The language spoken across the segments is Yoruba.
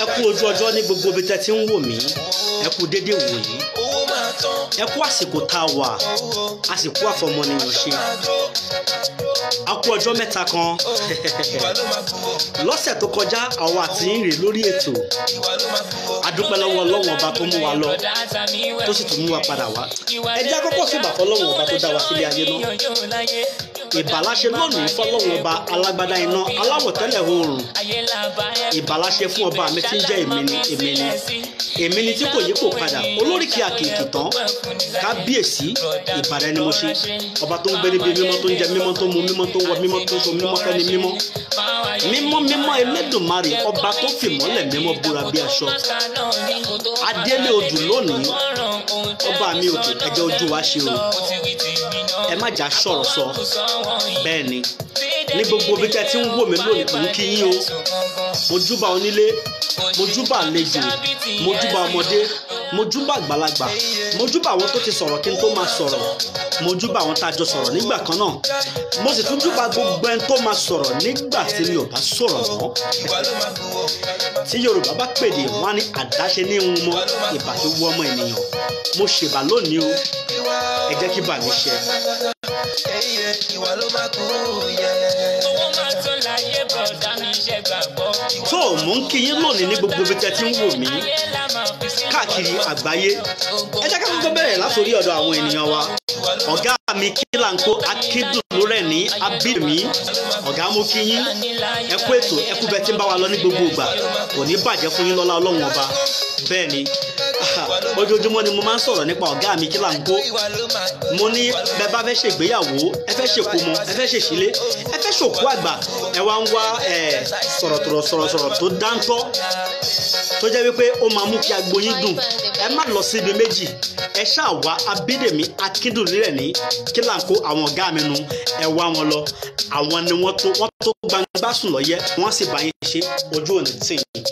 ẹ kú ojú ọjọ́ ní gbogbo ibi tẹ́ ti ń wò mí ẹ kú déédéé wò yìí owó máa tán ẹ kú àsìkò tá a wà owó àsìkò àfọmọnìyàn ṣe máa jó a kú ọjọ́ mẹ́ta kan ìwà ló máa kú o lọ́sẹ̀ tó kọjá àwọn àti ń rè lórí ètò ìwà ló máa kú o. a dúpẹ́ lọ́wọ́ ọlọ́wọ́n ọba tó mú wa lọ tó sì tún mú wa padà wá ẹ jẹ́ àkọ́kọ́ sí ìbàfọ́ ọlọ́wọ́n ọba tó dá wa sílé ayé náà ìbàláṣe lónìí fọlọ́wọ́n ọba alágbádá iná aláwọ̀ tẹ́lẹ̀ oòrùn ìbàláṣe fún ọba mi tí ń jẹ́ èmi ni èmi ni èmi ni tí kò yí kò padà olóríkì àkèké tán kábíyèsí ìbàdàn ni mo ṣe ọba tó ń gbé níbi mímọ́ tó ń jẹ mímọ́ tó ń mu mímọ́ tó ń wọ mímọ́ tó ń so mímọ́ fẹ́ni mímọ́ mímọ́ mímọ́ elédùnmarè ọba tó fìmọ́lẹ̀ mímọ́ búra bí aṣọ adélé odù lónìí ọba mi òkè ẹjẹ ojú wa ṣe o ẹ má jà sọ̀rọ̀ sọ bẹ́ẹ̀ ni ní gbogbo bí tẹ́ ti ń wò mí lónìí mò ń kí yín o mo júbà onílé mo júbà àlejò mo júbà ọmọdé mo júbà àgbàlagbà mo júbà àwọn tó ti sọ̀rọ̀ kí n tó máa sọ̀rọ̀ mo júbà àwọn tá a jọ sọ̀rọ̀ nígbà kan náà mo sì tún júbà gbogbo ẹni tó máa sọ̀rọ̀ nígbà tí mi ò bá sọ̀rọ̀ mọ́ ìwà ló máa kú o. tí yorùbá bá pèdè wọn á ní àdáṣe ní ń mọ ìbà tó wọ ọmọ ènìyàn mo ṣèbà lónìí o ìwà ẹ jẹ́ kí bà mí ṣe. ẹyẹ ìwà ló máa kú o. yẹ. tó o mò ń kí yín lónìí ní gbogbo ibi tẹ́ ti ń wò mí káàkiri àgbáyé ẹ jẹ́ ká kọ́kọ́ bẹ̀rẹ̀ látòrí ọ̀dọ̀ àwọn ènìyàn wa ọ̀gá mi kílàńkó akíndùnú rẹ̀ ní abídèmí ọ̀gá mú kí yín ẹ kú ètò ẹ kú bẹ́ẹ̀ tí ń bá wa lọ ní gbogbo ìgbà kò ní bàjẹ́ fún yín lọ́lá ọlọ́run ọba bẹ́ẹ̀ ni ojoojúmọ́ ni mo máa ń sọ̀rọ̀ nípa ọ̀gá mi kílàńkó ìwà ló máa kú mo ní bẹ́ẹ̀ bá fẹ́ ṣègbéyàwó ẹ fẹ́ ṣèkómọ ẹ fẹ́ ṣèṣílé ẹ fẹ́ ṣòkú àgbà ẹ wá ń wá ẹ sọ̀rọ̀tọ̀rọ̀ sọ̀rọ̀sọ̀rọ̀ tó dáńtọ́ tó jẹ́ wípé ó máa mú kí agbo yín dùn ẹ má lọ síbi méjì ẹ ṣáà wá abídèmí akíndùnú rẹ̀ ní kílàńkó àwọn ọ̀gá mi nu ẹ wá wọn lọ àwọn ni wọ́n tó wọ́n tó gbangba sùn lọ́yẹ́ wọ́n sì bá yín ṣe ojú òní tì yín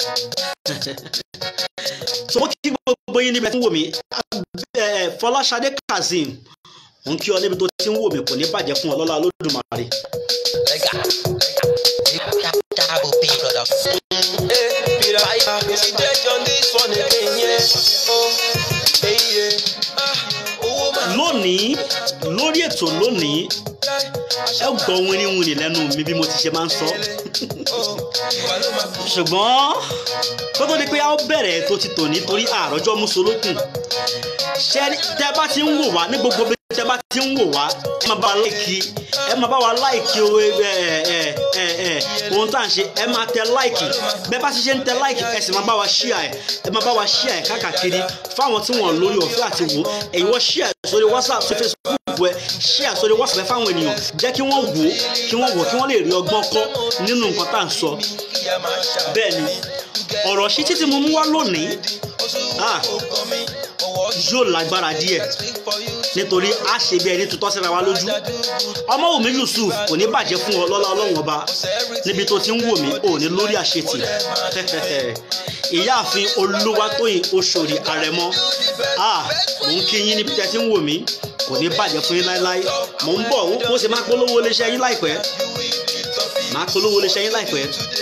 so mo kí gbogbo yín níbi tí ń wò mí ẹ Fọláṣadé Kazeem mo ń kí ọ níbi tó ti ń wò mí kò ní bàjẹ́ fún ọ lọ́lá Olódùmarè. Lega. Double B, brother. Hey, Peter, I see that on this one again, yeah. Oh, hey, yeah. Ah, owó máa lónìí lórí ètò lónìí ẹ gbọ́ wíníwíní lẹ́nu mi bí mo ti ṣe máa ń sọ Oh, ìwà ló máa kú. ṣùgbọ́n kó tó di pé a ó bẹ̀rẹ̀ ètò ti tòní torí àròjọ́ mùsùlùkùn ṣé tẹ bá ti ń wò wá ní gbogbo bí tẹ bá ti ń wò wá ẹ máa bá wa láìkì ẹ máa bá wa láìkì o ẹ ẹ ẹ ẹ ohun tá à ń ṣe ẹ máa tẹ láìkì bẹ́ẹ̀ bá ti ṣe ń tẹ láìkì ẹ sì máa bá wa ṣíà ẹ ẹ máa bá wa ṣíà ẹ káàkiri fáwọn tí wọn lórí ọ̀fẹ́ àti wò ẹ̀yin wọ́n ṣíà sórí whatsapp sórí facebook ẹ ṣíà sórí whatsapp ẹ fáwọn ènìyàn jẹ́ kí wọ́n wò ó kí wọ́n wò ó kí wọ́n lè rí ọgbọ́n kọ́ nínú nǹkan tá à ń sọ Kíyà máa ṣá. bẹ́ẹ̀ ni ọ̀rọ̀ sí títí mo mú wá lónìí ah, yóò lágbára díẹ̀ nítorí a ṣe bí ẹni tutọ́ síra wa lójú ọmọ wùmí yusuf kò ní bàjẹ́ fún ọ lọ́lá ọlọ́run ọba níbi tó ti ń wò mí ò ní lórí àṣetì ìyáàfin olúwatóyìn oṣòrì àrẹ̀mọ ah, mò ń kí yín níbi tẹ́ ti ń wò mí kò ní bàjẹ́ fún yín láéláé mò ń bọ̀ mo sì máa polówó iléeṣẹ́ yín láìpẹ́ máa polówó iléeṣẹ́ yín láìpẹ́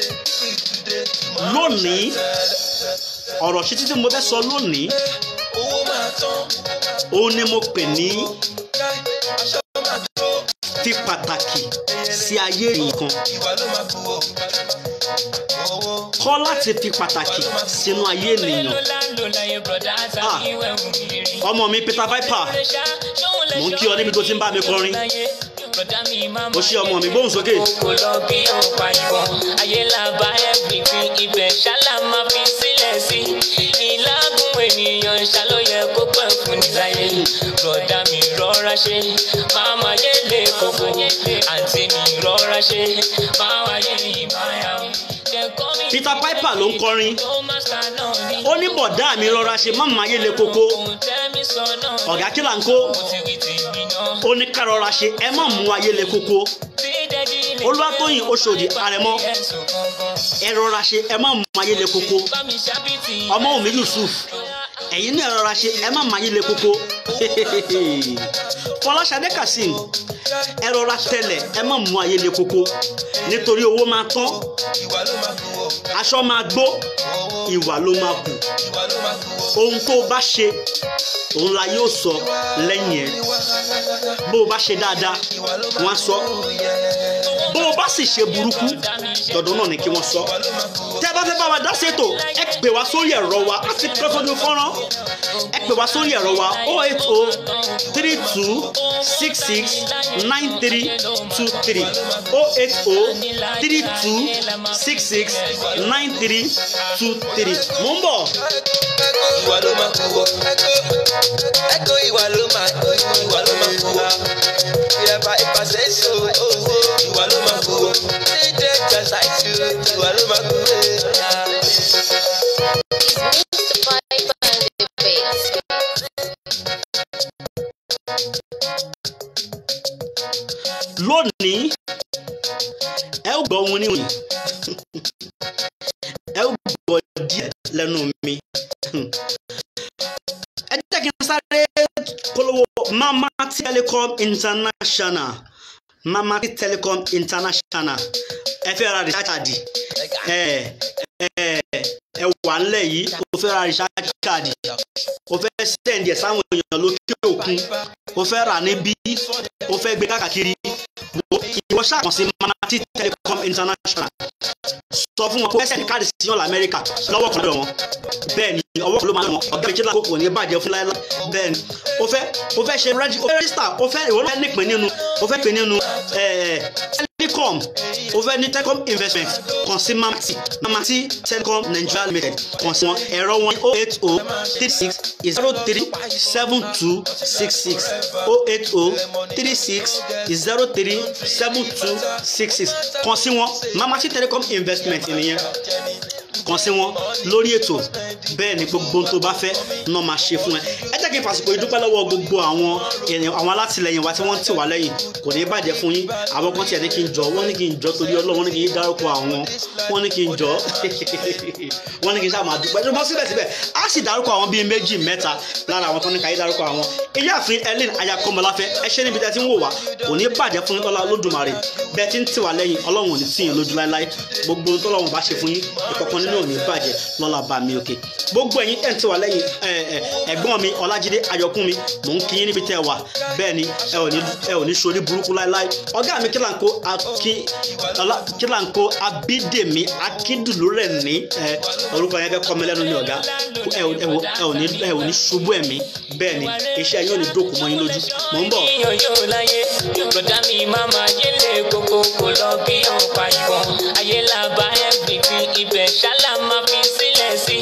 lónìí ọ̀rọ̀ sí títí mo fẹ́ sọ lónìí Owó máa tán. ó ní mo pè ní Aṣọ máa tó. fi pàtàkì sí ayé nǹkan Ìwà ló máa kú o. Owó. kọ́ láti fi pàtàkì sínú ayé ènìyàn Ah. ọmọ mi Peter Piper mò ń kí ọ níbi tó ti ń bá mi kọrin ó ṣe ọmọ mi gbóhùn sókè kò lọ bí ọ̀pá ìbọn ayé la bá everything ibẹ̀ ṣálá máa fi sílẹ̀ sí ìlágùn ènìyàn ṣàlóyẹ kó pẹ́ fún níláyé bùrọ̀dá mi rọra ṣe máma yé lè kókó àǹtí mi rọra ṣe máma yé ìmáyà Peter Piper ló ń kọrin ó ní bọ̀dá mi rọra ṣe má máa yé le koko ọ̀gá kí là ń kó ó ní ká rọra ṣe ẹ má mú ayé le koko olúwatóyìn oṣòdì àrẹ̀mọ ẹ rọra ṣe ẹ má mú ayé le koko ọmọ òmí yusuf ẹ̀yin náà rọra ṣe ẹ má máa yí le koko Fọláṣadé Kazeem ẹ rọra tẹlẹ̀ ẹ má mú ayé le koko nítorí owó máa tán ìwà ló máa kú o aṣọ máa gbó ìwà ló máa kù ìwà ló máa kú o. ohun tó o bá ṣe òun la yóò sọ lẹ́yìn ẹ̀ bó o bá ṣe dáadáa wọ́n á sọ bó o bá sì ṣe burúkú dandan náà ni kí wọ́n sọ tẹ́ ẹ bá fẹ́ bá wa dá sétò ẹ pè wá sórí ẹ̀rọ wa á ti pẹ́ sójú fọ́nrán ẹ pè wá sórí ẹ̀rọ wa o eight o three two six six nine three two three o eight o three two six six nine three two three mò ń bọ̀. ìwà ló máa kú o. ẹ̀kọ́ ìwà ló máa kú ìwà ló máa kú o. ìrẹ̀pà ìpàṣẹ so owó ìwà ló máa kú o. ṣíjẹ́ exercise ìwà ló máa kú o. Mr. Piper and the bass. lónìí ẹ ó gbọ́ ohun níwọ̀nyí ẹ ó gbọ́ díẹ̀ lẹ́nu mi ẹ jẹ́ kí n sáré polówó Mamati Telecom International Mamati Telecom International ẹ fẹ́ ra rìsáàdì ẹ ẹ ẹ wà ńlẹ̀ yìí o fẹ́ ra rìsáàdì o fẹ́ sẹ́ǹdì ẹ̀ sáwọn èèyàn lókè òkun o fẹ́ rà níbí o fẹ́ gbé káàkiri wo ìwọ ṣàkàn sí Mamati Telecom International sọ fún wọn kó ẹsẹ̀ ní káàdì sí ọ̀la Amẹ́ríkà lọ́wọ́ kan lọ́wọ́ wọn bẹ́ẹ̀ ni ọwọ́ kan ló máa ń wọn ọ̀gá méjìlá kò ní bàjẹ́ fún láéláé bẹ́ẹ̀ ni o fẹ́ o fẹ́ ṣe rẹ́jí o fẹ́ rẹ́jísítà o fẹ́ ìwọ náà nípìn nínú o fẹ́ pè nínú telecom o fẹ́ ní telecom investment kàn sí Mamati Mamati Telecom Nigeria Limited kàn sí wọn ẹ̀rọ wọn o eight o three six zero three seven two six six o eight o three six zero three seven two six six kàn sí wọn Mamati Telecom investment nìyẹn kàn sí wọn lórí ètò bẹ́ẹ̀ ni gbogbo ohun tó bá fẹ́ náà máa ṣe fún ẹ ẹ jẹ́ kí n fàsìkò ìdúpẹ́ lọ́wọ́ gbogbo àwọn ènìyàn àwọn alátìlẹyìn wa tí wọ́n ń tì wá lẹ́yìn kò ní bàjẹ́ fún yín àwọn kan tiẹ̀ ní kí n jọ wọ́n ní kí n jọ torí Ọlọ́run wọ́n ní kí n dárúkọ àwọn wọ́n ní kí n jọ wọ́n ní kí n sáà máa dúpẹ́ ṣùgbọ́n síbẹ̀síbẹ̀ á sì dárúkọ àwọn bíi méjì mẹ́ta lára àwọn tó ní káyé dárúkọ àwọn ìyáàfin Ellen Ayakomọláfẹ́ ẹ ṣe níbi tẹ́ ti ń wò wá kò ní bàjẹ́ fún yín lọ́la Olódùmarè bẹ́ẹ̀ tí ń tì wá lẹ́yìn Ọlọ́run ò ní tì yín lójú láéláé gbogbo ohun tọ́lọ́run bá ṣe fún yín ìkọ̀kan nínú ò ní bàjẹ́ lọ́la bá mi òkè gbogbo ẹ̀yin ẹ̀ ń tì wá lẹ́yìn ẹ̀gbọ́n mi Ọlájídé Ayọ̀kúnmi mò ń kí yín níbi tẹ́ ẹ wà bẹ́ẹ̀ ni ẹ ò ní ẹ ò ní sori burúkú láéláé ọ̀gá mi kílànkó akí ọlá kílànkó Abídèmí Akíndùlú rẹ̀ ní ẹ orúkọ yẹn fẹ́ kọ́ mi lẹ́nu ní ọ̀gá ẹ ò ẹ ò ẹ ò ní ẹ ò ní ṣubú ẹ̀mí bẹ́ẹ̀ ni iṣẹ́ yóò ní dókun mọ́ yín lójú mò ń bọ̀. yíyan yóò láyé bùrọ̀dá mi máa máa yélé kókó kò lọ bí ọ̀pá ìbọn ayé la bá everything ibẹ̀ ṣálá máa fi sílẹ̀ sí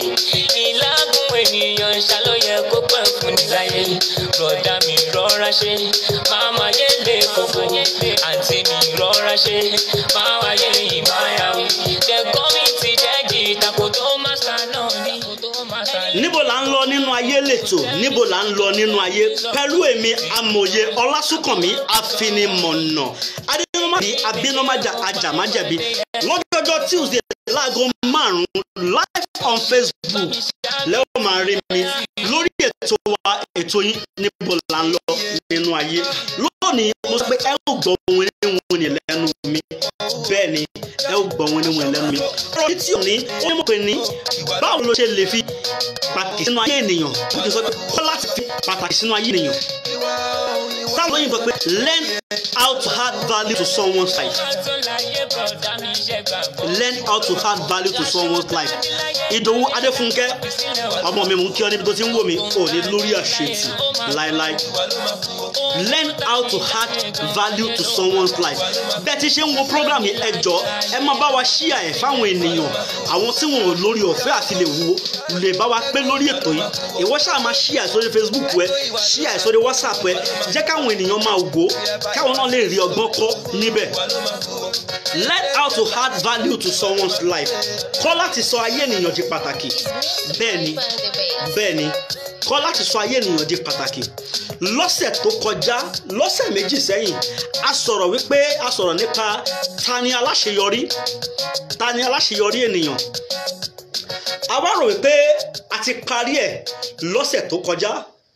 ìlágùn ènìyàn ṣàlóyẹ kó pẹ́ fún níláyé bùrọ̀dá mi rọra ṣe máa máa yélé kókó àǹtí mi rọra ṣe máa wáyé ìmáyàwó tẹ̀kọ́ mi ti jẹ́ jìtà kò tó má sá náà ní kò tó má sá ní. níbo là ń lọ nínú ayé lẹ́tọ̀ níbo là ń lọ nínú ayé pẹ̀lú èmi amòye ọlásùnkànmí afinimọ̀nà adéyọmọ́bí abínọ́májà ajàmájẹ̀bi lọ́jọ́jọ́ tuesday láago márùn-ún live on facebook lẹ́wọ̀n máa rí mi lórí ètò wa ètò yín níbo là ń lọ nínú ayé lónìí mo sọ pé ẹ ò gbọ́ ohun níwọ̀n ní lẹ́nu mi bẹ́ẹ̀ ni ẹ ò gbọ́ ohun níwọ̀n lẹ́nu mi ọ̀rọ̀ yìí tí ò ní ó ní mo pè ní báwo ló ṣe lè fi pàtàkì sínú ayé ènìyàn ó ti sọ pé kọ́ láti fi pàtàkì sínú ayé ènìyàn táwọn òyìnbó pé learn how to add value to someone's life learn how to add value to someone's life ìdòwú adéfúnkẹ́ ọmọ mi mò ń kí ọ níbi tó ti ń wò mí ò ní lórí àṣetì láéláé learn how to add value to someone's life bẹ́ẹ̀ ti ṣe ń wo program yìí ẹ jọ ẹ máa bá wa ṣíà ẹ̀ fáwọn ènìyàn àwọn tí wọn ò lórí ọ̀fẹ́ àti lè wo lè bá wa pé lórí ètò yìí ìwọ ṣáà máa ṣíà sórí Facebook ẹ ṣíà sórí WhatsApp ẹ jẹ́ káwọn ènìyàn máa wò ó káwọn náà lè rí ọgbọ́n kọ́ níbẹ̀ learn how to add value to someone's life kọ́ láti sọ ayé ènìyàn di pàtàkì bẹ́ẹ̀ ni bẹ́ẹ̀ ni kọ́ láti sọ ayé ènìyàn di pàtàkì lọ́sẹ̀ tó kọjá lọ́sẹ̀ méjì sẹ́yìn a sọ̀rọ̀ wípé a sọ̀rọ̀ nípa ta ni aláṣeyọrí ta ni aláṣeyọrí ènìyàn a wá rò wípé a ti parí ẹ̀ lọ́sẹ̀ tó kọjá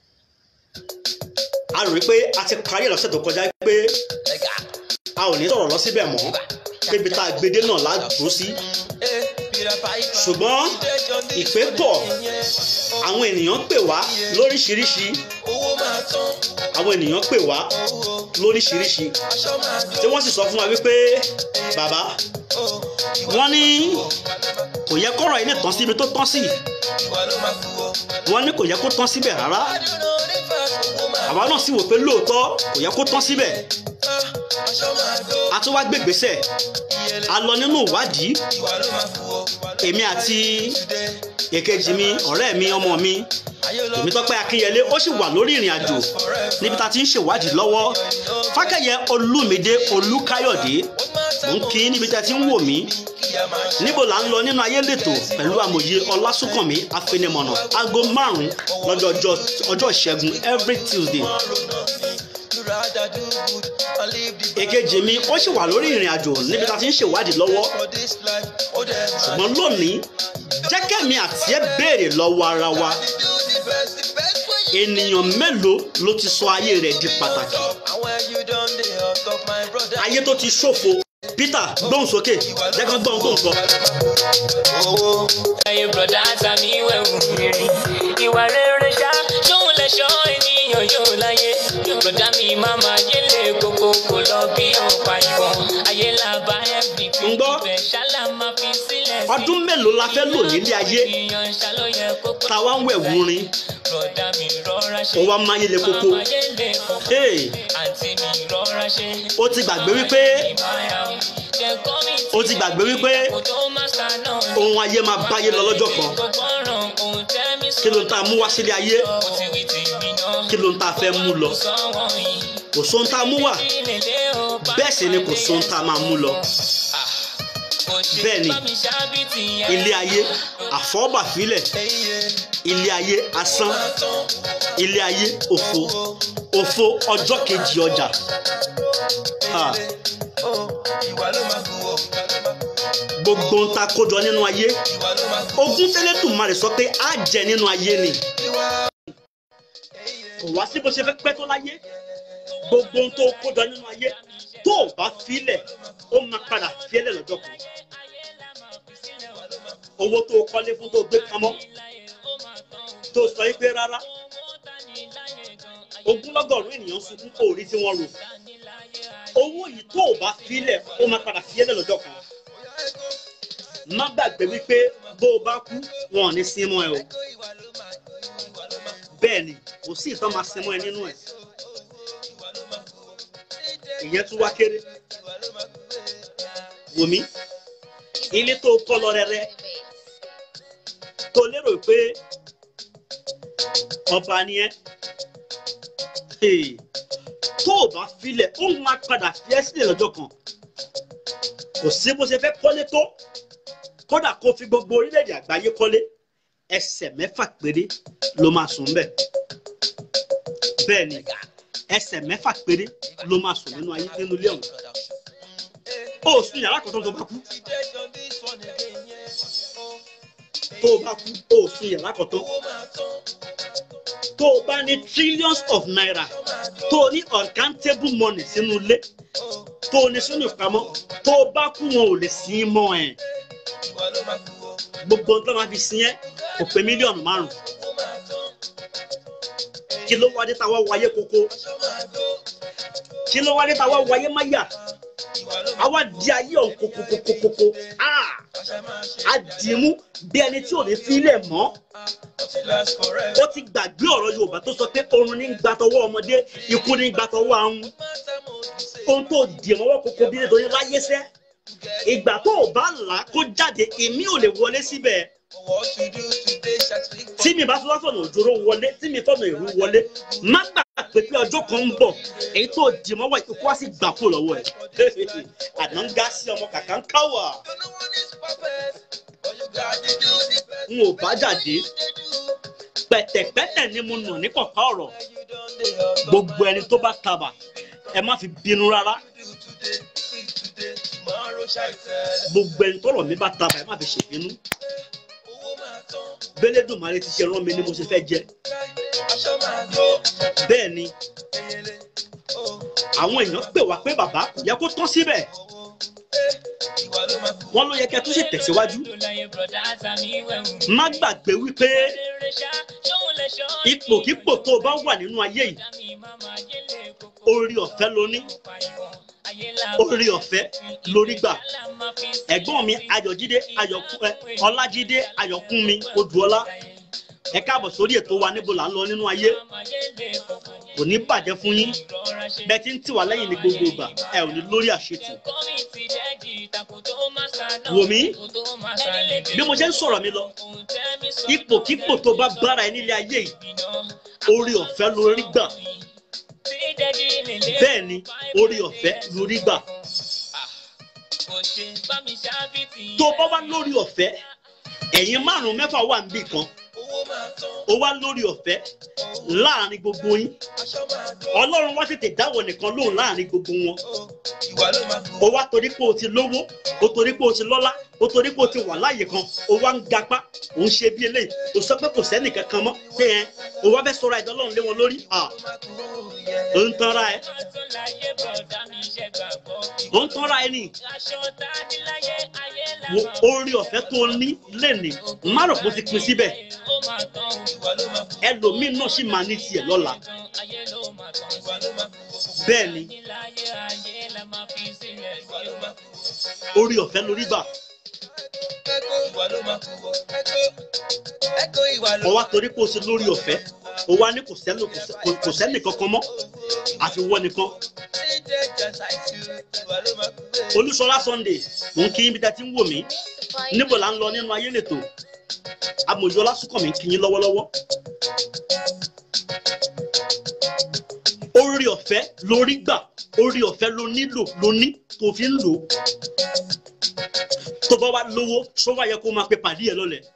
a rò pé a ti parí ẹ̀ lọ́sẹ̀ tó kọjá pé a ò ní sọ̀rọ̀ lọ síbẹ̀ mọ́ pébi tá a gbede náà ládùúró sí ṣùgbọ́n ìpè pọ̀ àwọn ènìyàn pè wá lóríṣiríṣi owó máa tán àwọn ènìyàn pè wá lóríṣiríṣi aṣọ máa tí wọ́n sì sọ fún wa wípé bàbá wọ́n ní kò yẹ kọ́rọ̀ yìí lè tán síbi tó tán sí ìwà ló máa kú o. wọ́n ní kò yẹ kó tán síbẹ̀ rárá adúlọ nípa owó máa àwa náà sì wò pé lóòótọ́ kò yẹ kó tán síbẹ̀ tán aṣọ máa dó a tún wá gbégbèsè ìyẹlẹ a lọ nínú ìwádìí ìwà ló máa kú o. èmi àti Today, èkejì mi ọ̀rẹ́ mi ọmọ mi ayé ló èmi tọ́pẹ́ akínyẹlé ó sì wà lórí ìrìn àjò níbi tá a ti ń ṣèwádìí lọ́wọ́ fákẹ́yẹ olúmídé olúkáyọ̀dé mò ń kí níbi tá a ti ń wò mí kí a máa ṣe níbo là ń lọ nínú ayé lẹ́tọ̀ pẹ̀lú amòye ọlásùnkànmí afẹnimọ̀nà aago márùn-ún lọ́jọ́ ọjọ́ ọjọ́ ìṣẹ́gun every tuesday ronú sí you rather do good and live the èkejì mi ó sì wà lórí ìrìn àjò níbi tá a ti ń ṣèwádìí lọ́wọ́ for this life ó dẹ̀ máa ṣùgbọ́n lónìí jẹ́kẹ̀mí àti ẹ̀ béèrè lọ́wọ́ ara wa do the best the best way you ènìyàn mélòó ló ti sọ ayé rẹ̀ di pàtàkì talk and when you don dey on top my brother. ayé tó ti ṣòfò peter gbóhùn sókè jẹ́ kán gbọ́n tó ń sọ. owó ayé bùrọ̀dá tàbí wẹ̀wù rere ìwà rere ṣá ṣóun lè ṣọ́ ènìyàn yóò láyé bùrọ̀dá mi máa máa yélé kókó kò lọ bí ọ̀pá ìbọn ayé làbá ẹ̀bí pé ń gbọ́ ibẹ̀ ṣálá máa fi sílẹ̀ sí. ọdún mélòó la fẹ́ lò nílé ayé ènìyàn ṣàlóyẹ kókó táwa ń wẹ̀wù rin bùrọ̀dá mi rọra ṣe ó wá máa yẹlẹ koko máa yélé kókó Hey. àǹtí mi rọra ṣe. ó ti gbàgbé wípé ó ti gbàgbé wípé ohun ayé máa báyé lọ lọ́jọ́ kan kí ló ń ta mú wá sílé ayé kí ló ń ta fẹ́ mú lọ kò sóhun tá a mú wá bẹ́ẹ̀ sì ni kò sóhun tá a máa mú lọ bẹ́ẹ̀ ni ilé ayé àfọ́bàfílẹ̀ ilé ayé asán ilé ayé òfo òfo ọjọ́ kejì ọjà Ha, ó ìwà ló máa kú o. gbogbo ń ta kójọ nínú ayé ìwà ló máa kú ogún tẹ́lẹ̀dùmarè sọ pé á jẹ nínú ayé ni ìwà kò wá sí bó ṣe fẹ́ pẹ́ tó láyé gbogbo ohun tó kójọ nínú ayé tó o bá filẹ̀ ó máa padà fiẹ́lẹ̀ lọ́jọ́ kan owó tó o kọ́lé fún tó o gbé pamọ́ tó o sọ yí pé rárá ogúnlọ́gọ̀rún ènìyàn sunkún kò rí tí wọ́n rò owó yìí tó o bá filẹ̀ ó máa padà fiẹ́lẹ̀ lọ́jọ́ kan má gbàgbé wípé bó o bá kú wọn ò ní sin mọ́ ẹ o bẹ́ẹ̀ ni kò sí ìtàn máa sin mọ́ ẹ nínú ẹ̀ ìyẹn tún wá kéré wòmí ilé tó kọ́ lọ rẹ́rẹ́ tó lérò pé ọba ni ẹ́ Hey, tó o bá filẹ̀ ó máa padà fi ẹ́ sílẹ̀ lọ́jọ́ kan kò sí bó ṣe fẹ́ kọ́lé tó kódà kó fi gbogbo orílẹ̀-èdè àgbáyé kọ́lé ẹsẹ̀ mẹ́fà péré ló máa sùn bẹ́ẹ̀ bẹ́ẹ̀ ni ẹsẹ̀ mẹ́fà péré ló máa sùn nínú ayé nínú ilé ọ̀hún ó sùn yàrá kan tó tó bá kú tó o bá kú ó sùn yàrá kan tó tó o bá ní trillions of naira tó o ní uncountable money sínú ilé tó o ní sínú ìpamọ́ tó o bá kú wọn ò lè sin ín mọ́ ẹ̀ gbogbo ohun tó máa fi sin ẹ́ kò pé mílíọ̀nù márùn kí ló wá dé táwa wáyé koko kí ló wá dé táwa wáyé máyà àwa di ayé ọ̀hún kokokokoko ah a dì í mú bí ẹni tí ò ní fílẹ̀ mọ́ ó ti gbàgbé ọ̀rọ̀ yorùbá tó sọ pé oorun ní gbàtọwọ́ ọmọdé ikú ní gbàtọwọ́ ahun ohun tó dì mọ́wọ́ koko bí nítorí láyé sẹ́ ìgbà tó o bá là á kó jáde èmi ò lè wọlé síbẹ̀ tí mi bá tún wá fọ̀nà òjòrò wọlé tí mi fọ̀nà èrú wọlé má gbà pé pé ọjọ́ kan ń bọ̀ èyí tó dì mọ́wọ́ ikú wá sí gbà kó lọ́wọ́ ẹ̀ àná ń gá sí ọmọ kàkà ń káwà n ò bá jáde pẹ̀tẹ̀pẹ̀tẹ̀ ni mo nà ní kọ̀ọ̀ká ọ̀rọ̀ gbogbo ẹni tó bá tabà ẹ má fi bínú rárá gbogbo ẹni tọrọ mi bá tabà ẹ má fi ṣèbínú bẹ́lẹ́dùnmarè ti ṣe rán mi ni mo ṣe fẹ́ jẹ aṣọ máa tó bẹ́ẹ̀ ni eyele o àwọn èèyàn pè wá pé bàbá kò yẹ kó tán síbẹ̀ ìwà ló máa kú. wọ́n ló yẹ kẹ́ tó ṣe tẹ̀síwájú má gbàgbé wípé ipòkípò tó o bá wà nínú ayé yìí orí ọ̀fẹ́ ló ní orí ọ̀fẹ́ lórí gbà ẹ̀gbọ́n mi ayọ̀jídé ayọ̀kún ẹ ọlájídé ayọ̀kúnmi odùọlá ẹ káàbọ̀ sórí ètò wa níbo là ń lọ nínú ayé kò ní bàjẹ́ fún yín bẹ́ẹ̀ tí ń tì wá lẹ́yìn ní gbogbo ìgbà ẹ ò ní lórí àṣetì wò mí bí mo ṣe ń sọ̀rọ̀ mi lọ ipòkípò tó bá bára ẹ nílé ayé yìí orí ọ̀fẹ́ lórí gbà bẹ́ẹ̀ ni orí ọ̀fẹ́ lórí gbà tó bá wá lórí ọ̀fẹ́ ẹ̀yin márùn-ún mẹ́fà wà níbì kan owó máa tán ó wá lórí ọ̀fẹ́ láàrin gbogbo yín aṣọ máa tó ọlọ́run wá tètè dáwọ̀ nìkan lóhùn láàrin gbogbo wọn ìwà ló máa kú. ó wá torí pé o ti lówó o torí pé o ti lọ́lá o torí pé o ti wà láàyè kan o wá ń gapá o ń ṣe bí eléyìí o sọ pé kò sẹ́nì kankan mọ́ pé ẹ o wá fẹ́ sọ̀rọ̀ ẹ̀dọ́ lọ́run lé wọn lórí à o ń tanra ẹ o ń tanra ẹ nì wo orí ọ̀fẹ́ tó o ní lẹ́nìí má rò pé o ti pin síbẹ̀ ìwà ló máa kú. ẹlòmíín náà sì máa ní tiẹ̀ lọ́la ìwà ló máa kú. bẹ́ẹ̀ ni orí ọ̀fẹ́ lórí gbà ẹ̀kọ́ ìwà ló máa kú. ẹ̀kọ́ ẹ̀kọ́ ìwà ló o wá torí pé o ṣe lórí ọ̀fẹ́ o wá ní kò sẹ́ni kò- kò sẹ́ni kankan mọ́ àfi wọ́n nìkan ṣe jẹ́ jàǹsà ìtú ìwà ló máa kú. olúṣọlá sunday mò ń kí yín bí tẹ́ ti ń wò mí níbo là ń lọ nínú ayé lẹ́tọ̀ amòjọ́ lásùkàn mi ń kí yín lọ́wọ́lọ́wọ́ orí ọ̀fẹ́ lórí gbà orí ọ̀fẹ́ ló nílò ló ní tó fi ń lò ó tó bá wá lówó tó wá yẹ kó máa pe pàdé ẹ lọ́lẹ̀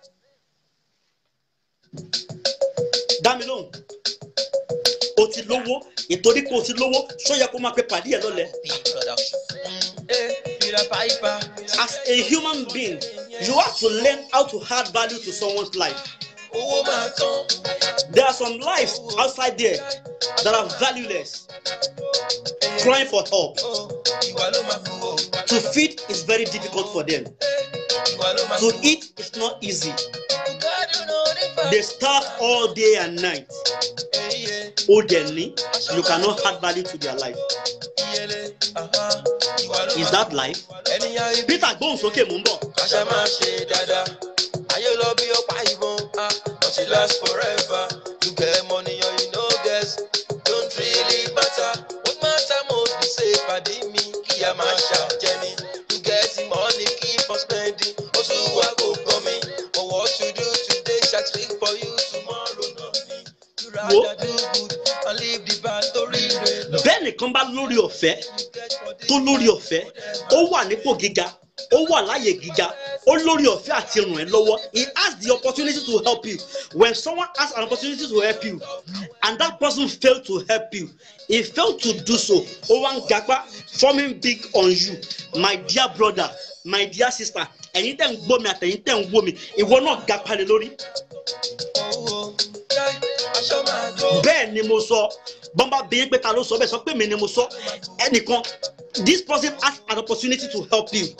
dá mi lóhùn o ti lówó ìtorí pé o ti lówó tó yẹ kó máa pe pàdé ẹ lọ́lẹ̀ production. ẹ fìlà pàìpà. as a human being you have to learn how to add value to someone's life owó máa tán. there are some lives outside there that are valueless crying for help ìwà ló máa kú. o. to feed is very difficult for them ìwà ló máa to kú. eat is not easy gbádùn lórí fa. they starve all day and night Iye, ó dẹ̀ ní you cannot add value to their life iyele, aha, ìwà ló is máa that life ènìyàn ibi peter gbóhùn sókè mò ń bọ̀ àṣà máa ṣe dáadáa ayé lọ bí ọ̀pá ìbọn ah but it last forever you get money or you no get don't really matter what matter most be say pàdé mi kí a máa ṣàjẹni you get the money keep on spending oṣù wa kò gbọ́ mi but what you do today shall speak for you tomorrow nothing you Wo. rather do good and leave the bad torí rẹ lọ. bẹ́ẹ̀ nìkan bá lórí ọ̀fẹ́ You get for this tó lórí ọ̀fẹ́ ó wà nípò gíga ó wà láyè gíga ó lórí ọ̀fẹ́ àti ràn ẹ́ lọ́wọ́ he has the opportunity to help you when someone has an opportunity to help you and that person fail to help you he fail to do so ó wá ń gapá forming big on you my dear brother my dear sister ẹ̀yin tẹ̀ ń gbọ́ mi àtẹ̀yin tẹ̀ ń wò mí ìwọ náà gapá lé lórí owó jẹ́ aṣọ máa tó. bẹ́ẹ̀ ni mo sọ bọ́mbà bíi pé ta ló sọ bẹ́ẹ̀ sọ pé mi ni mo sọ ẹnìkan this person has an opportunity to help you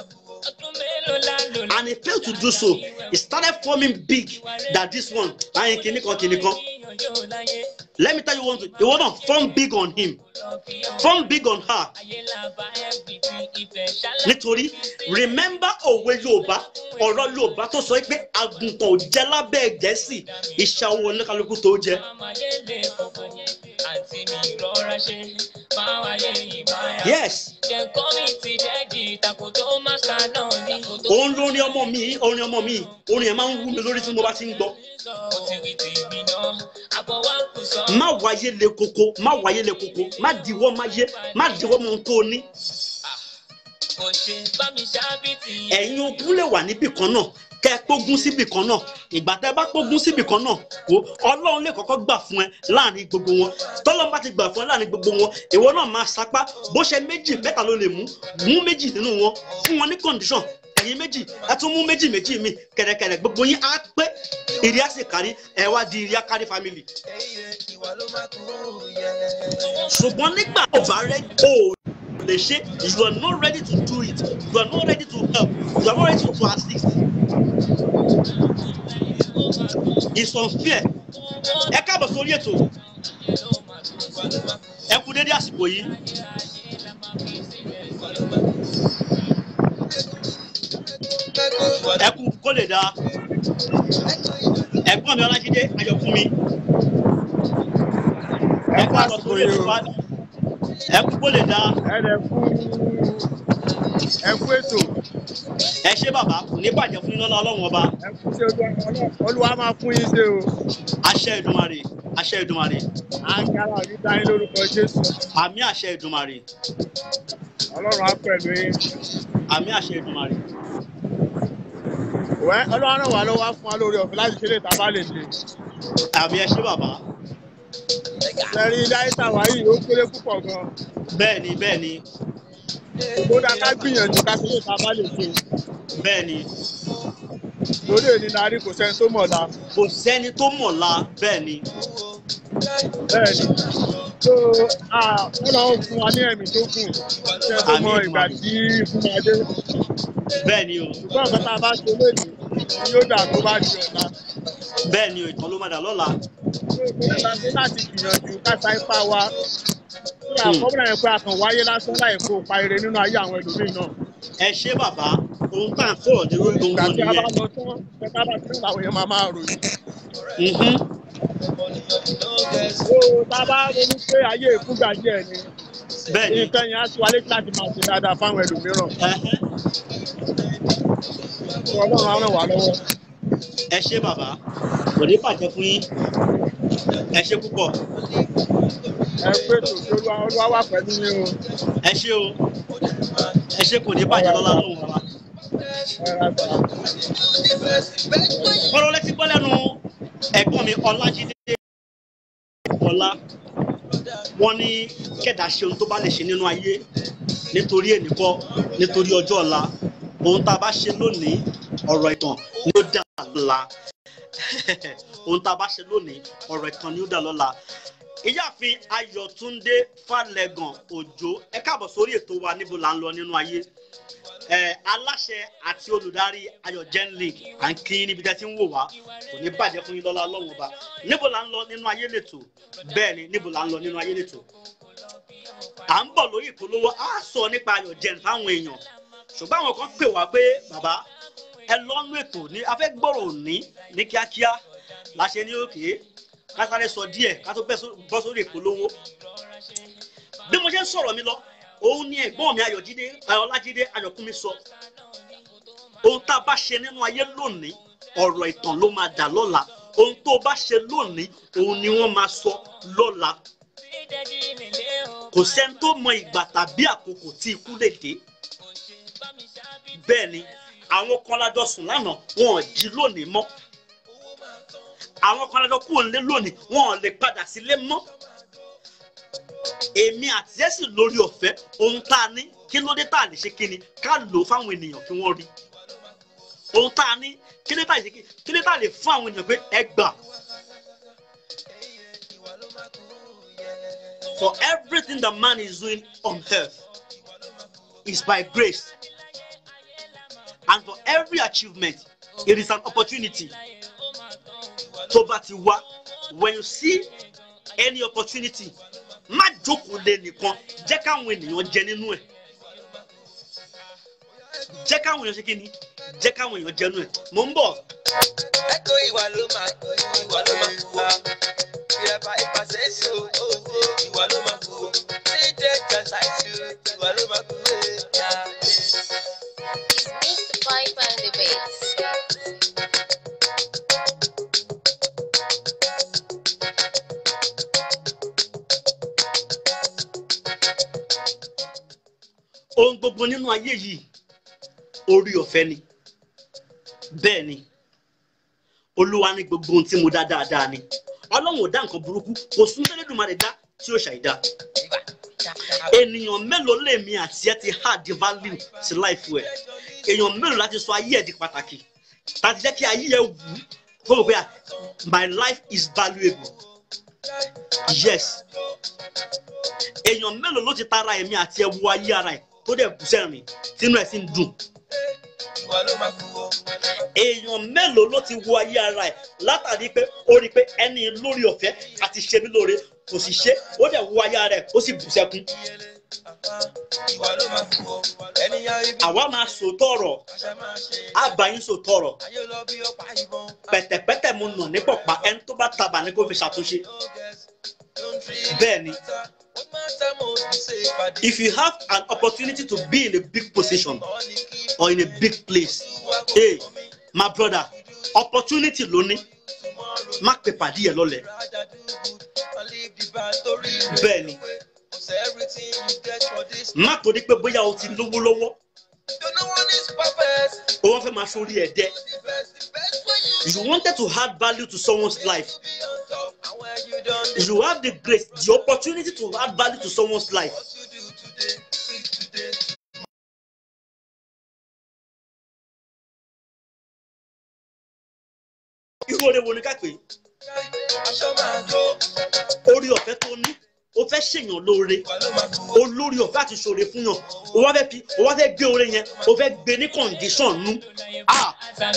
and he failed to do so he started forming big that this one ayin kìíní kan kìíní kan let me tell you one thing he wanna form big on him form big on her nítorí remember òwe yorùbá ọ̀rọ̀ yorùbá tó sọ pé àgùntàn ò jẹ́ lábẹ́ gẹ̀ẹ́sì ìṣàwọ̀ oníkálukú tó jẹ́ yes òun lórin ọmọ mi orin ọmọ mi orin ẹ̀ máa ń wú mi lórí tí mo bá ti ń gbọ́ má wáyé le koko má wáyé le koko má diwọ́ má yé má diwọ́ mọ ohun tó o ní ẹ̀yin ogún lè wà níbì kan náà kẹ́ ẹ pógún síbì kan náà ìgbà tẹ́ ẹ bá pógún síbì kan náà wo ọlọ́run lè kọ́kọ́ gbà fún ẹ láàrin gbogbo wọn tọ́lọ́run bá ti gbà fún ẹ láàrin gbogbo wọn ìwọ náà máa sapá bó ṣe méjì mẹ́ta ló lè mú mú méjì nínú wọn fún wọn ní condition ẹ̀yin méjì ẹ tún mú méjì méjì mi kẹ̀rẹ̀kẹ̀rẹ̀ gbogbo yín á pé ìrì á sì kárí ẹ wá di ìrì á kárí family ìwà ló máa kú yẹ. ṣùgbọ́n nígbà tó bá rẹ o lè ṣe you are not ready to do it you are not ready to help you are not ready to assist it's unfair ẹ káàbọ̀ sórí ètò ẹ kú dédé àsìkò yìí ẹ kú kó lè dáa ẹ̀gbọ́n mi ọlájídé ayọ̀fúnmi ẹ káàbọ̀ sórí ètò wa ẹ kú kó lè dáa ẹ̀rẹ̀ fún ẹ̀kú ètò ẹ ṣé bàbá kò ní bàjẹ́ fún iná ọlọ́run ọba ẹ̀kú ṣe olúwa máa fún yín ṣe o àṣẹ ìdùmarè àṣẹ ìdùmarè àǹkárá ní dáyín lórúkọ jésù àmì àṣẹ ìdùmarè ọlọ́run á pẹ̀lú yín àmì àṣẹ ìdùmarè wẹ́ ọlọ́run ràn wá lọ́wọ́ á fún wa lórí ọ̀fẹ́ láti ṣe lè ta bá lè ṣe àmì ẹ ṣé bàbá ẹ̀rí ilé ayé tàwa yìí ó kéré púpọ̀ gan bẹ́ẹ̀ ni bẹ́ẹ̀ ni ó dá ká gbìyànjú ká ṣe lè ta bá lè ṣe bẹ́ẹ̀ ni lórí èyí la rí kò sẹ́ni tó mọ̀ la kò sẹ́ni tó mọ̀la bẹ́ẹ̀ ni bẹ́ẹ̀ ni tó ọlọ́run fún wa ní ẹ̀mí tó kù ṣe tó mọ Àmín, ìgbà àmín. tí fún wa dé bẹ́ẹ̀ ni o ṣùgbọ́n nǹkan tá a bá ṣe lónìí ni yóò dà tó bá di ọ̀la. bẹ́ẹ̀ ni o ìtàn ló má dà lọ́la láti láti gbìyànjú káta ipá wa kódà Hmm. kọ́mọ̀nà yẹn pé a kàn wáyé lásán láì kó pa ire nínú ayé àwọn ẹlòmíì náà. ẹ ṣé bàbá ohun tá à ń sọ̀rọ̀ ní orí ìgbà ohun tí a bá nìyẹn lọ tán pẹ́ká bá tí àwọn èèyàn máa máa ròyìn. Mhm. ó tá a bá ronú pé ayé ìfúgbà díẹ̀ ni bẹ́ẹ̀ ni nǹkan yẹn á ti wálé láti máa ṣe dáadáa fáwọn ẹlòmíràn. Ẹhẹ́. kí ọlọ́run á ràn wá lọ́wọ́. ẹ ṣé bàbá kò ní bàjẹ́ fún yín ẹ ṣé púpọ̀ ẹ pé tòṣì olúwa olúwa wà pẹ̀lú yín o. ẹ ṣé o ẹ ṣé kò ní bàjẹ́ lọ́la lóhùn bàbá. ẹ ra gbà. kọ́rọ́ létí gbọ́ lẹ́nu ẹ̀gbọ́n mi ọlájídé ọlá wọ́n ní kẹ̀dá ṣe ohun tó bá lè ṣe nínú ayé nítorí ènìkọ́ nítorí ọjọ́ ọ̀la ohun tá a bá ṣe lónìí ọ̀rọ̀ ìtàn ni ó dà lọ́la ohun tá a bá ṣe lónìí ọ̀rọ̀ ìtàn ni ó dà lọ́la ìyáàfin ayọ̀túndé falẹ̀gàn òjò ẹ káàbọ̀ sórí ètò wa níbo là ń lọ nínú ayé ẹ aláṣẹ àti olùdarí ayọ̀ gen league à ń kí níbi tẹ́ ti ń wò wá kò ní bàjẹ́ fún yín lọ́la ọlọ́run ọba níbo là ń lọ nínú ayé lẹ́tọ̀ bẹ́ẹ̀ ni níbo là ń lọ nínú ayé lẹ́tọ̀ à ń bọ̀ lórí ìpolówó á sọ nípa ayọ̀ gen fáwọn èèyàn ṣùgbọ́n àwọn kan pè wá pé bàbá ẹ lọ́nú ètò ní afẹ́ gbọ́rọ̀ òní ní kíákíá láṣẹ ní òkè ká sáré sọ díẹ̀ ká tó bẹ́ só- bọ́ sórí ìpolówó bí mo ṣe ń sọ̀rọ̀ mi lọ òun ni ẹ̀gbọ́n mi ayọ̀jídé ayọ̀lájídé ayọ̀kúnmi sọ ohun tá a bá ṣe nínú ayé lónìí ọ̀rọ̀ ìtàn ló máa dà lọ́la ohun tó o bá ṣe lónìí òun ni wọ́n máa sọ lọ́la kò sẹ́ni tó mọ ìgbà tàbí àkókò tí ikú lè dé bẹ́ẹ̀ ni àwọn kan lájọ sùn lánàá wọn ò jí lónìí mọ́ àwọn kan lájọ kúrò nílé lónìí wọn ò lè padà sílé mọ́ èmi àti ẹ sì lórí ọ̀fẹ́ ohun tá a ní kí ló dé tá a lè ṣe kí ni ká lò ó fáwọn ènìyàn kí wọ́n rí ohun tá a ní kí ló dé tá a lè ṣe kí kí ló dé tá a lè fún àwọn ènìyàn pé ẹ gbà. For everything that man is doing on earth is by grace. And for every achievement, it is an opportunity. Tó bá ti wá, when you see any opportunity, má jókòó lé nìkan, jẹ́ káwọn ènìyàn jẹ nínú ẹ̀. Jẹ́ káwọn èèyàn ṣe kí ni? Jẹ́ káwọn èèyàn jẹ nínú ẹ̀. Mò ń bọ̀. Ẹ̀kọ́ ìwà ló máa ìwà ló máa kú wa. Ìrẹ̀pà ìpàṣẹ èso owó ìwà ló máa kú wa. Ṣé jẹ́ jàṣà ìṣirò ìwà ló máa kú wa? Mr. Pipe and the Bass. ohun gbogbo nínú ayé yìí orí ọ̀fẹ́ ni bẹ́ẹ̀ ni olúwa ní gbogbo ohun tí mo dá dáadáa ni ọlọ́run ò dá nǹkan burúkú kò sún tẹ́lẹ̀dùmarè dá tí ó ṣàìdá ènìyàn mélòó lèmi àti ẹ ti hard value sí life ẹ èèyàn mélòó láti sọ ayé ẹ di pàtàkì láti jẹ́ kí ayé ẹ wù ú fún mi pé ah, my life is valuable yes èèyàn mélòó ló ti tara ẹ̀mí àti ẹ wo ayé ara ẹ tó dẹ̀ bù sẹ́rìn tínú ẹ̀ sì ń dùn ìwà ló máa kú o. èèyàn mélòó ló ti wo ayé ara ẹ látàrí pé ó rí i pé ẹni lórí ọ̀fẹ́ àti ṣe mí lóore kò sì ṣe ó dẹ̀ wo ayé ara ẹ ó sì bù sẹ́kún ìwà ló máa kú o. ènìyàn ibi àwa máa sòótọ́ ọ̀rọ̀ àṣà máa ṣe. àbáyín sòótọ́ ọ̀rọ̀ ayé lọ bí ọ̀pá ìbọn. pẹ̀tẹ̀pẹ̀tẹ̀ mo nà ní pọ̀pá ẹni tó bá tabà ní kó fi ṣàtúnṣe bẹ́ẹ̀ ni if you have an opportunity to be in a big position or in a big place hey my brother opportunity ló ní má pè pàdé ẹ lọ́lẹ̀ bẹ́ẹ̀ ni má torí pé bóyá o ti lówó lọ́wọ́ o wọ́n fẹ́ máa sórí ẹ̀ dẹ́ you wanted to add value to someone's life you have the grace the opportunity to add value to someone's life irú oore wo ni ká pè é orí ọ̀fẹ́ tó ní o fẹ́ ṣèyàn lóore olórí ọ̀fẹ́ àti ṣòre fún yàn o wá fẹ́ fi o wá fẹ́ gbé oore yẹn o fẹ́ gbé ní condition nú ah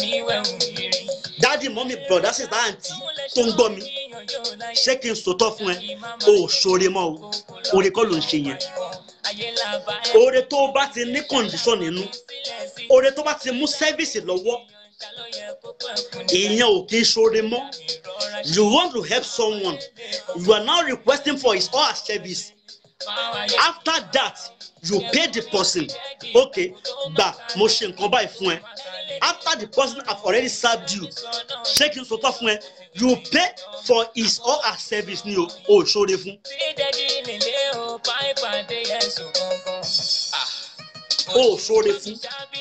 dáàdi mọ́mí bọ̀dá sísá àǹtí tó ń gbọ́ mi ṣé kí n sòtọ́ fún ẹ o ò ṣòre mọ́ o oore kọ́ ló ń ṣe yẹn oore tó o bá ti ní condition nínú oore tó bá ti mú service lọ́wọ́ ìyẹn ò kí ń ṣoore mọ́ you want to help someone you are now requesting for his or her service after that you pay the person okay gbà mo ṣe nǹkan báyìí fún ẹ after the person have already served you ṣé kí n sọtọ fún ẹ you pay for his or her service ni o ò ṣoore fún o ò ṣoore fún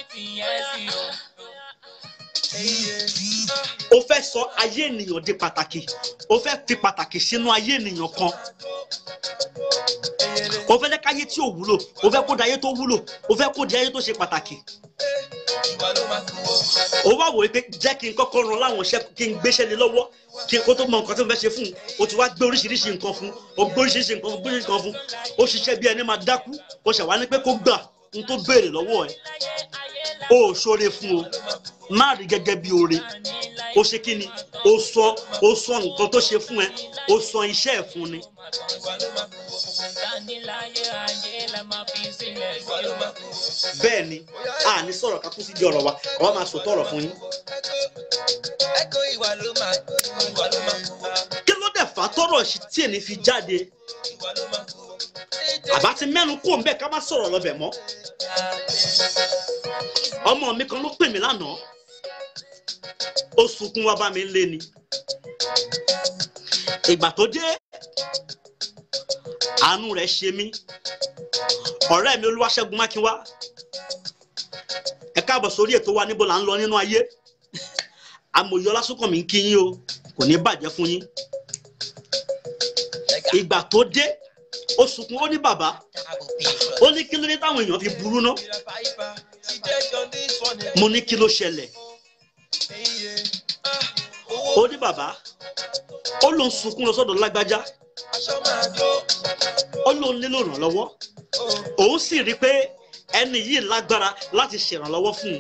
o fẹ́ sọ ayé ènìyàn di pàtàkì o fẹ́ fi pàtàkì sínú ayé ènìyàn kan o fẹ́ jẹ́ káyé tí ò wúlò o fẹ́ kó di ayé tó wúlò o fẹ́ kó di ayé tó ṣe pàtàkì o wá wòye pé jẹ́ kí n kọ́kọ́ ran láwọn iṣẹ́ kí n gbéṣẹ́ lé lọ́wọ́ kí n kó tó mọ nǹkan tí mo fẹ́ ṣe fún un o ti wá gbé oríṣiríṣi nǹkan fún o gbé oríṣiríṣi nǹkan fún gbé oríṣiríṣi nǹkan fún o ṣiṣẹ́ bí ẹni máa dákú o ṣàwá ní pé kó gbà n tó béèrè lọ́wọ́ ẹ̀ o ò ṣoore fún o má rí gẹ́gẹ́ bí oore o ṣe kí ni o sọ o sọ nǹkan tó ṣe fún ẹ o sọ iṣẹ́ ẹ̀ fún ni. bẹ́ẹ̀ ni a ní sọ̀rọ̀ ká kú sí di ọ̀rọ̀ wa àwa máa sòtọ́ ọ̀rọ̀ fún yín. ẹ̀kọ́ ìwà ló máa ìwà ló máa kú kí ló dẹ̀ fà á tọ́rọ̀ sí tí èmi fi jáde ìwà ló máa kú. àbá ti mẹ́nu kó ń bẹ̀ ká má sọ̀rọ̀ lọ́bẹ̀ mọ́. ọmọ mi kan ló pè mí lánàá ó sunkún wá bá mi lé ni ìgbà tó dé àánú rẹ̀ ṣe mí ọ̀rẹ́ mi olúwaṣẹ́gun mákínwá ẹ káàbọ̀ sórí ètò wa níbo là ń lọ nínú ayé amòye ọlásùnkànmí ń kí yín o kò ní bàjẹ́ fún yín ìgbà tó dé ó sunkún ó ní bàbá ó ní kí ló dé táwọn èèyàn fi burú ná mo ní kí ló ṣẹlẹ̀ ó ní bàbá ó lóun sunkún lọ sọ́dọ̀ lágbájá ó lóun nílò ìrànlọ́wọ́ òun sì rí i pé ẹni yìí lágbára láti ṣèrànlọ́wọ́ fún un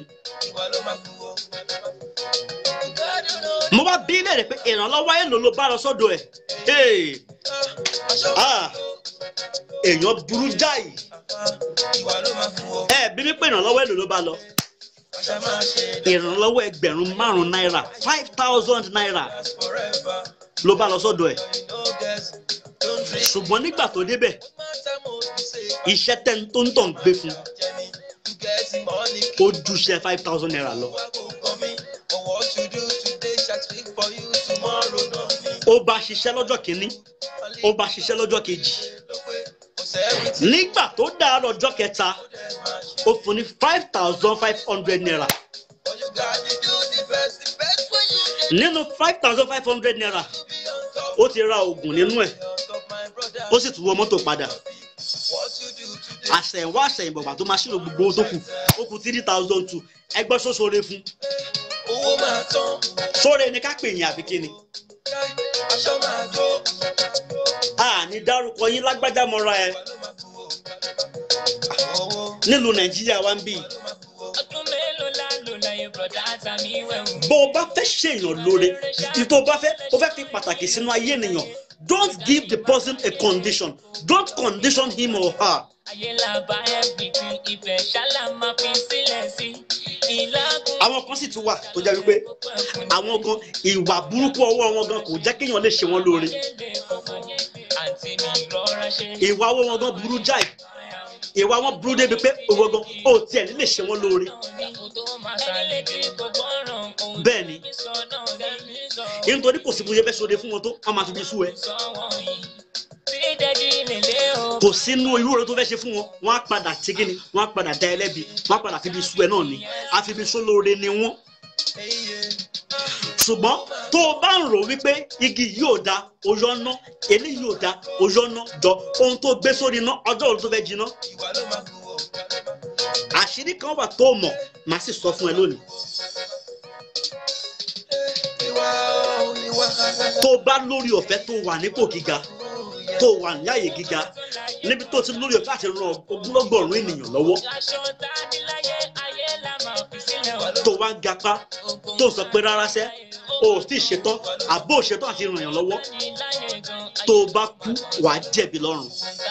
mo bá bí léèrè pé ìrànlọ́wọ́ èlò ló bá lọ sọ́dọ̀ ẹ̀ Hey! Ah! èèyàn burú jáì ẹ bí mi pé ìrànlọ́wọ́ èlò ló bá lọ ìrànlọ́wọ́ ẹgbẹ̀rún márùn-ún náírà five thousand naira ló bá lọ sọ́dọ̀ ẹ̀ ṣùgbọ́n nígbà tó débẹ̀ iṣẹ́ tẹ́ tó ń tàn gbé fún ó ju iṣẹ́ five thousand naira lọ. ó bá ṣiṣẹ́ lọ́jọ́ kìíní ó bá ṣiṣẹ́ lọ́jọ́ kejì nígbà tó dáa lọ́jọ́ kẹta ó fún ní five thousand five hundred naira nínú five thousand five hundred naira ó ti ra oògùn nínú ẹ̀ ó sì tún wọ mọ́tò padà àṣẹ̀yìnwá àṣẹ̀yìnbọ̀gbà tó máa ṣírò gbogbo owó tó kù ó kù three thousand two ẹgbẹ́ sóṣore fún owó máa tán sóore ni ká pè yín àbí kíni aṣọ máa tó a ní dárúkọ yín lágbájá mọ́ra ẹ owó nílùú nàìjíríà wa ń bì ọdún mélòó la lò láyé bọ̀dá àtàmì wẹ̀wù. bó o bá fẹ́ ṣèyàn lóore ìtò bá fẹ́ o fẹ́ fi pàtàkì sínú ayé ènìyàn don't give the person a condition don't condition him or her ayé la bá everything ibẹ̀ ṣálá máa fi sílẹ̀ sí ìlágùn àwọn kan sì tún wà tó jẹ́ wípé àwọn gan ìwà burúkú ọwọ́ wọn gan kò jẹ́ kéèyàn lè ṣe wọn lóore àǹtí mi rọra ṣe. ìwà ọwọ́ wọn gan burú jáì ìwà wọn burú débi pé òwò gan ó tiẹ̀ ní lè ṣe wọn lóore bẹ́ẹ̀ ni nítorí kò sí bóyá fẹ́ sóde fún wọn tó wọn máa fi bí sú ẹ kò sínú irú oore tó fẹ́ ṣe fún wọn wọn á padà tí kí ni wọn á padà dá ẹ lẹ́bi wọn á padà fi bí sú ẹ náà ni àfi bí sú lóore ni wọn ṣùgbọ́n tó o bá ń rò wípé igi yóò da oyọ ná eléyìí yóò da oyọ ná jọ ohun tó gbé sórí iná ọjọ́ òru tó fẹ́ jiná ìwà ló máa kú o. àṣírí kan wà tó mọ̀ màá sì sọ fún ẹ lónìí ìwà o ìwà tó o bá lórí ọ̀fẹ́ tó wà nípò gíga tó wà ní àyè gíga níbi tó ti lórí ọ̀fẹ́ àti ran ogúnlọ́gọ̀rún ènìyàn lọ́wọ́ tó wá ń gapá tó sọ pé rárá sẹ́ o ò sì ṣetán àbó ò ṣetán àti ràn yàn lọ́wọ́ tó o bá kú wàá jẹ̀bi lọ́run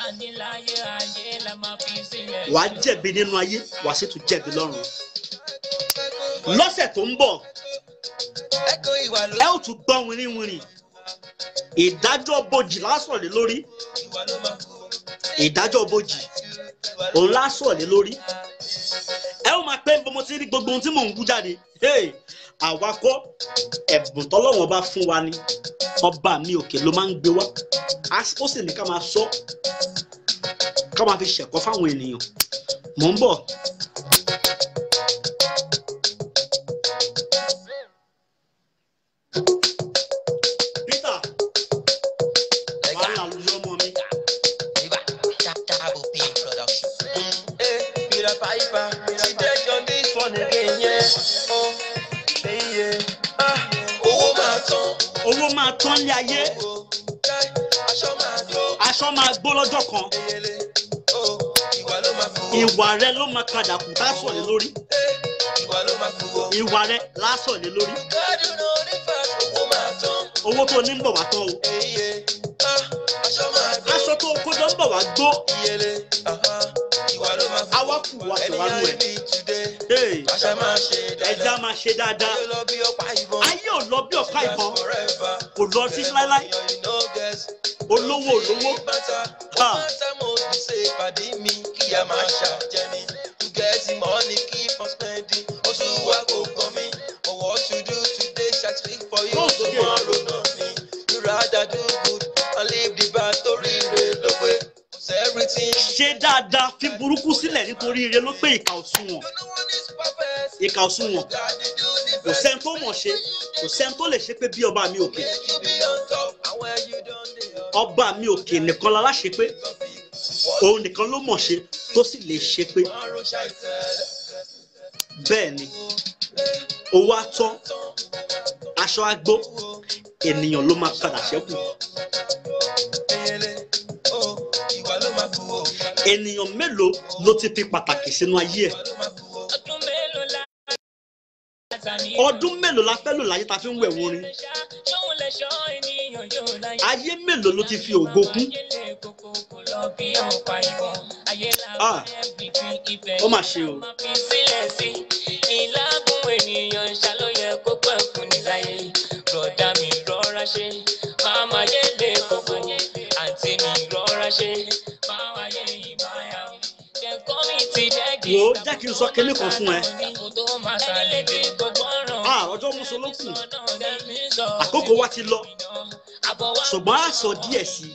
wàá jẹ̀bi nínú ayé wàá sì tún jẹ̀bi lọ́run lọ́sẹ̀ tó ń bọ̀ ẹ̀kọ́ ìwà ló ẹ ó tún gbọ́ wìrìwìrì ìdájọ́ bojì lásọ̀ lé lórí ìwà ló máa kú o. ìdájọ́ bojì òun lásọ̀ lé lórí ẹ ó máa pẹ́ ń bọ́ mo ti rí gbogbo ohun tí mò ń wú jáde Hey, àwa kọ́ ẹ̀bùn tọ́lọ́wọ́n bá fún wa ni ọba mi òkè ló máa ń gbé wá A sì- ó sì ní ká máa sọ ká máa fi ṣẹ̀kọ́ fáwọn ènìyàn mò ń bọ̀. Peter wàhálà lójú ọmọ mi. Hey, Peter Piper, she take on this one again, yeah. Oh, hey, yeah. Ah, owó máa tán. owó máa tán lé ayé Owó, káì, aṣọ máa tó. aṣọ máa gbó lọ́jọ́ kan Eyele, oh, ìwà ló máa kú o. ìwà rẹ ló máa padà kù tá a sọ̀ lé lórí Hey, ìwà ló máa kú o. ìwà rẹ lásọ̀ lé lórí Gbádùn náà ní fàṣọ, owó máa tán. owó tó ní ń bọ̀ wá tán o Eye, ah, aṣọ máa tó. aṣọ tó kó jọ ń bọ̀ wá gbó Iyele, aha, ìwà ló máa kú o. Àwa kù wá Ẹni tẹ̀wá nù ẹ̀. ayé bíi today, Hey, àṣà máa ṣe ẹja dáadáa. máa ṣe dáadáa Ayé lọ bí ọ̀pá ìbọn. ayé ò lọ bí ọ̀pá ìbọn Forever. kò lọ sí láíláí Èèyàn you no guess. olówó olówó Matter, Ah. matter most be say pàdé mi kí a máa ṣàjẹni. To get the money keep on spending. Oṣù wa kò kàn mí. But what you do today shall speak for you Go, okay. tomorrow nothing. You rather do good and leave the bad torí rẹ̀ ló pé. Cause everything ṣe dáadáa fi burúkú sílẹ̀ nítorí ire ló pé ìkà òsùnwọ̀n you know one is perfect. ìkà òsùnwọ̀n God dey do the kò best. sẹ́ni tó mọ̀ ṣe kò sẹ́ni tó lè ṣe pé bí ọba mi òkè Make you be on top and where you don dey up. ọba mi òkè nìkan la láṣẹ pé òun nìkan ló mọ̀ ṣe tó sì lè ṣe pé Tomorrow shall tell. bẹ́ẹ̀ ni owó atọ́ aṣọ agbó ènìyàn ló máa padà ṣẹ́kù Eyele, oh, ìwà ló máa kú o. ènìyàn mélòó ló ti fi pàtàkì sínú ayé ẹ̀ Ìwà ló máa kú o. ọdún mélòó la ọdún mélòó la fẹ́ lò láyé ta fi ń wẹ̀ wọrin ṣóun lè ṣọ́ ènìyàn yóò láyé. ayé mélòó ló ti fi ògo kún ayé lè kókó kó lọ bí ọ̀pá ìbọn ayé Ah. làwọn everything ibẹ̀ Ó mà ṣe o. máa fi sílẹ̀ sí ìlágùn ènìyàn ṣàlóyẹ kó pẹ́ fún níláyé rọ̀dá mi rọra ṣe máma yé lè kókó àǹtí mi rọra ṣe máma yé ìmáyà kẹ́kọ̀ọ́ mi ti dẹ́gi. wò ó jẹ́ kí n sọ kinní kan fún ẹ kó tó máa sálẹ̀ dé gbogbo ọ̀ràn. Ah, ọjọ́ mùsùlùkù àkókò wa ti lọ ṣùgbọ́n a sọ díẹ̀ sí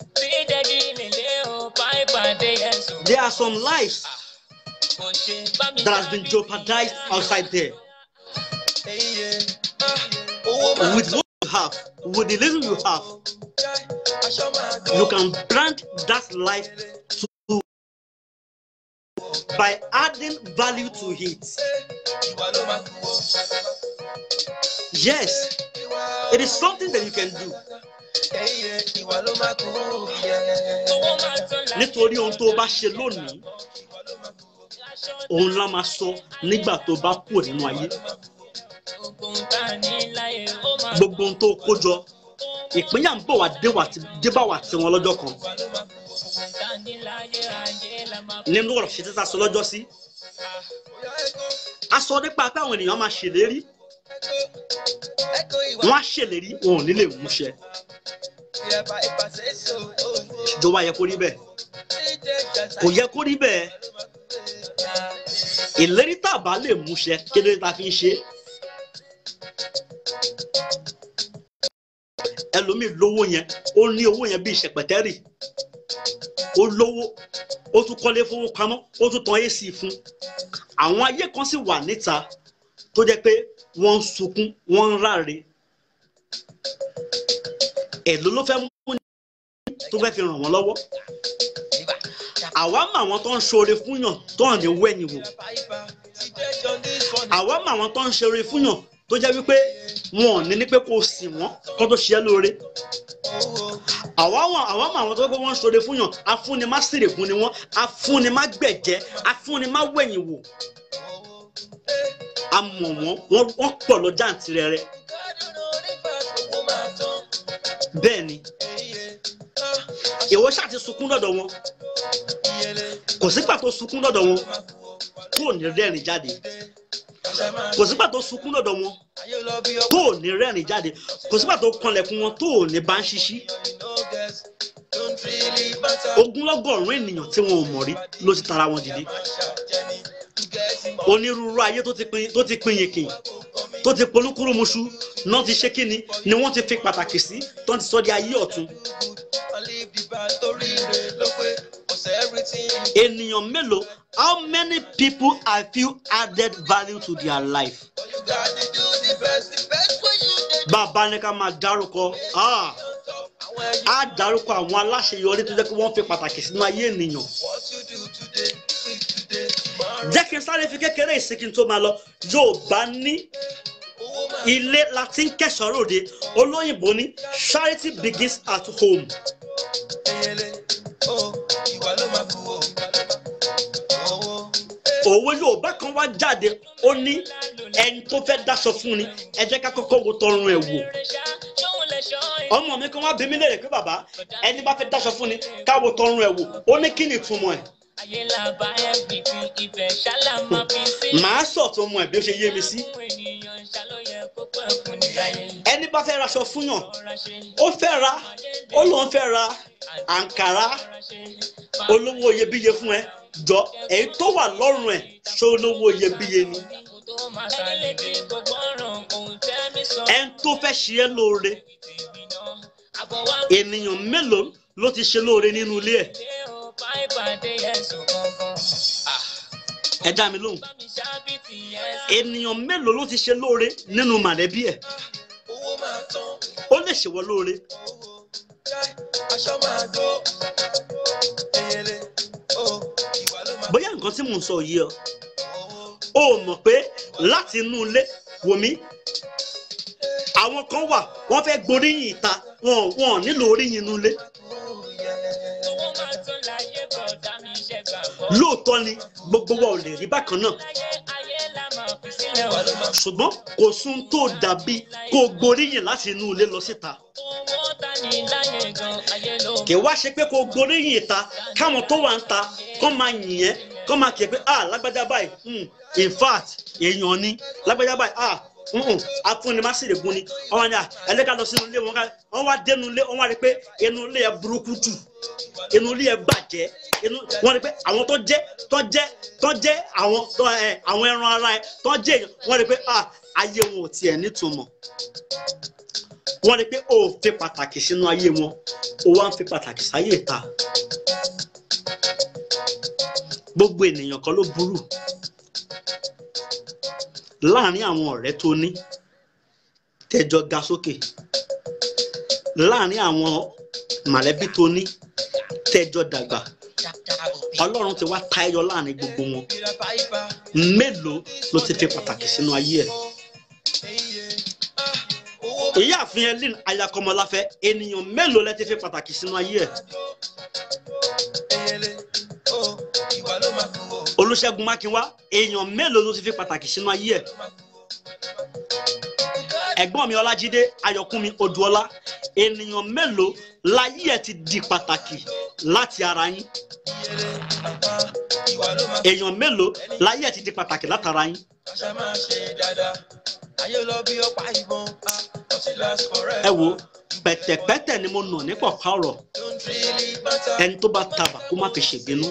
i there are some lives that has been jeopardized outside there Eyeye, ah, owó máa with what you have with the little you have aṣọ máa gbó. you can brand that life by adding value to it ìwà ló máa kú o. yes it is something that you can do Ẹyẹ ìwà ló máa kú o. nítorí ohun tó o bá ṣe lónìí òun la máa sọ nígbà tó o bá kúrò nínú ayé gbogbo ohun tó o kó jọ ìpínyà ń bọ̀ wá dé wá ti- dé bá wá tiwọn lọ́jọ́ kan nínú ọ̀rọ̀ ṣe títà sọ lọ́jọ́ sí a sọ nípa pé àwọn ènìyàn máa ṣèlérí Ẹ̀kọ́ ìwà wọ́n á ṣèlérí wọn ò ní lè múṣẹ ìrẹ̀bà ìpàṣẹ so. ìjọba yẹ kó rí bẹ́ẹ̀ kò yẹ kó rí bẹ́ẹ̀ ìlérí tá a bá lè múṣẹ kéde tá a fi ń ṣe é. ẹlòmíì lówó yẹn ó ní owó yẹn bíi ṣẹpẹtẹrì ó lówó ó tún kọ́lé fowó pamọ́ ó tún tan ac fún àwọn ayé kan sì wà níta tó jẹ́ pé wọ́n ń sunkún wọ́n ń ráre èló ló fẹ́ mú ní tó fẹ́ fi ràn wọ́n lọ́wọ́ àwa mọ àwọn tó ń ṣoore fúnyàn tó hàn ní wẹ́yìn wò àwa mọ àwọn tó ń ṣoore fúnyàn tó jẹ́ wípé wọn ò ní ní pé kó o sìn wọ́n kó tó ṣe é lóore àwa mọ àwa mọ àwọn tó pé wọ́n ń ṣoore fúnyàn afúnni má sèrè fún ni wọ́n afúnni má gbẹ̀jẹ́ afúnni má wẹ̀yìn wò a mọ̀ wọ́n wọ́n wọ́n pọ̀ lọ jàǹtìrẹrẹ bẹ́ẹ̀ ni ìwọ ṣáà ti sunkún lọ́dọ̀ wọn kò sígbà tó sunkún lọ́dọ̀ wọn tó ní rẹ́rìn jáde kò sígbà tó sunkún lọ́dọ̀ wọn tó ní rẹ́rìn jáde kò sígbà tó kanlẹ̀kùn wọn tó ní bá ń ṣiṣí ogunlọ́gọ́rùn-ún ènìyàn tí wọn ò mọ̀ rí ló ti tara wọn dìde onírúurú ayé tó ti pin tó ti pin yìnkìn tó ti polúkúrúmuṣu náà ti ṣe kíni ni wọ́n ti fi pàtàkì sí tó ti sọ di ayé ọ̀tun ènìyàn mélòó how many people have you added value to their life bàbá ní ká máa dárúkọ ah, á dárúkọ àwọn aláṣeyọrí tó jẹ́ pé wọ́n fi pàtàkì sínú ayé ènìyàn jẹ́ kí n sáré fi kékeré ìsìnkí tó máa lọ yóò bá ní ilé láti ń kẹsàn-án ròde olóyìnbó ní charity begins at home òwe yorùbá kan wá jáde ó ní ẹni tó fẹ́ dáṣọ fún ni ẹ jẹ́ ká kọ́kọ́ wo tọrùn ẹ̀ wò ọmọ mi kan wá bí mi léèrè pé bàbá ẹni bá fẹ́ dáṣọ fún ni ká wo tọrùn ẹ̀ wò ó ní kí ni ìtumọ̀ ẹ̀ ayé la bá everything ibẹ̀ ṣálá máa fi sílẹ̀. màá sọ̀tún ọmọ ẹ̀ bí ó ṣe yé mi sí Fún ènìyàn ṣàlóyẹ kó pẹ́ fún níláyé. ẹni bá fẹ́ raṣọ fúnyàn Ọ̀rá ṣe, ó fẹ́ ra ó lóun fẹ́ ra àǹkàrá ọ̀rá ṣe, olówó iyebíye fún ẹ jọ èyí tó wà lọ́rùn ẹ̀ ṣó olówó iyebíye ni kó tó máa sálẹ̀ dé gbogbo ọ̀ràn ohun tẹ́mi sọ. ẹni tó fẹ́ ṣe é lóore Tèmi náà, àbọ̀ wá ènìyàn mélòó ló ti ṣe lóore nínú ilé ẹ̀ gbé o bá ìpàdé ẹ̀sùn kankan. ẹ dá mi lóhùn Bá mi ṣáàbì tì ẹ̀sùn. ènìyàn mélòó ló ti ṣe lóore nínú màlẹ́bí ẹ̀ ó lè ṣèwọ lóore bóyá nǹkan tí mò ń sọ yìí ọ ó mọ̀ pé láti inú ilé wò mí àwọn kan wà wọ́n fẹ́ gboríyìn ìta wọn wọn ò nílò oríyìn inú ilé Owó máa tún láyé bọ̀dá mi ṣe gbàgbọ́. lóòótọ́ ni gbogbo wa ò lè rí bákan náà Láyé ayé la máa fi sílẹ̀ wà. ṣùgbọ́n kò sún tó dàbí kó gboríyìn láti inú ilé lọ síta Owó ta ni láyé gan ayé ló kì í wá ṣe pé kó gboríyìn ìta káwọn tó wà ń ta kó máa yìn ẹ́ kó máa kí ẹ pé ah lágbájá báyìí hmm, in fact èèyàn ni lágbájá báyìí ah mm-mm, afúnni má sì lè gun ni ọwọ́n ni ẹlẹ́ka lọ sínú ilé wọn ká wọ́n wá dénú ilé wọ́n wá rí pé inú ilé yẹn burúkú jù inú ilé yẹn bàjẹ́ inú wọ́n rí pé àwọn tó jẹ́ tó jẹ́ tó jẹ́ àwọn tó ẹ àwọn ẹran ara ẹ tó jẹ́ èèyàn wọ́n rí pé ah ayé wọn ò tiẹ̀ nítumọ̀ wọ́n rí pé o ò fi pàtàkì sínú ayé wọn o wá ń fi pàtàkì sáyé ìta gbogbo ènìyàn kan ló burú láàrin àwọn ọ̀rẹ́ tó ní tẹjọ ga sókè láàrin àwọn mọ̀lẹ́bí tó ní tẹjọ dàgbà ọlọ́run ti wá ta ẹyọ láàrin gbogbo wọn mélòó ló ti fi pàtàkì sínú ayé ẹ̀ ìyáàfin elin ayakọmọláfẹ́ ènìyàn mélòó lẹ ti fi pàtàkì sínú ayé ẹ̀ olùṣègùn mákinwá èèyàn mélòó ló ti fi pàtàkì sínú ayé ẹ̀ ẹ̀gbọ́n mi ọlájídé ayọ̀kúnmi odùọlá ènìyàn mélòó láyé ẹ̀ ti di pàtàkì láti ara yín èèyàn mélòó láyé ẹ̀ ti di pàtàkì látara yín ẹ wo pẹ̀tẹ̀pẹ̀tẹ̀ ni mo nà ní pọ̀pá ọ̀rọ̀ ẹni tó bá tabà kó má fi ṣèbínú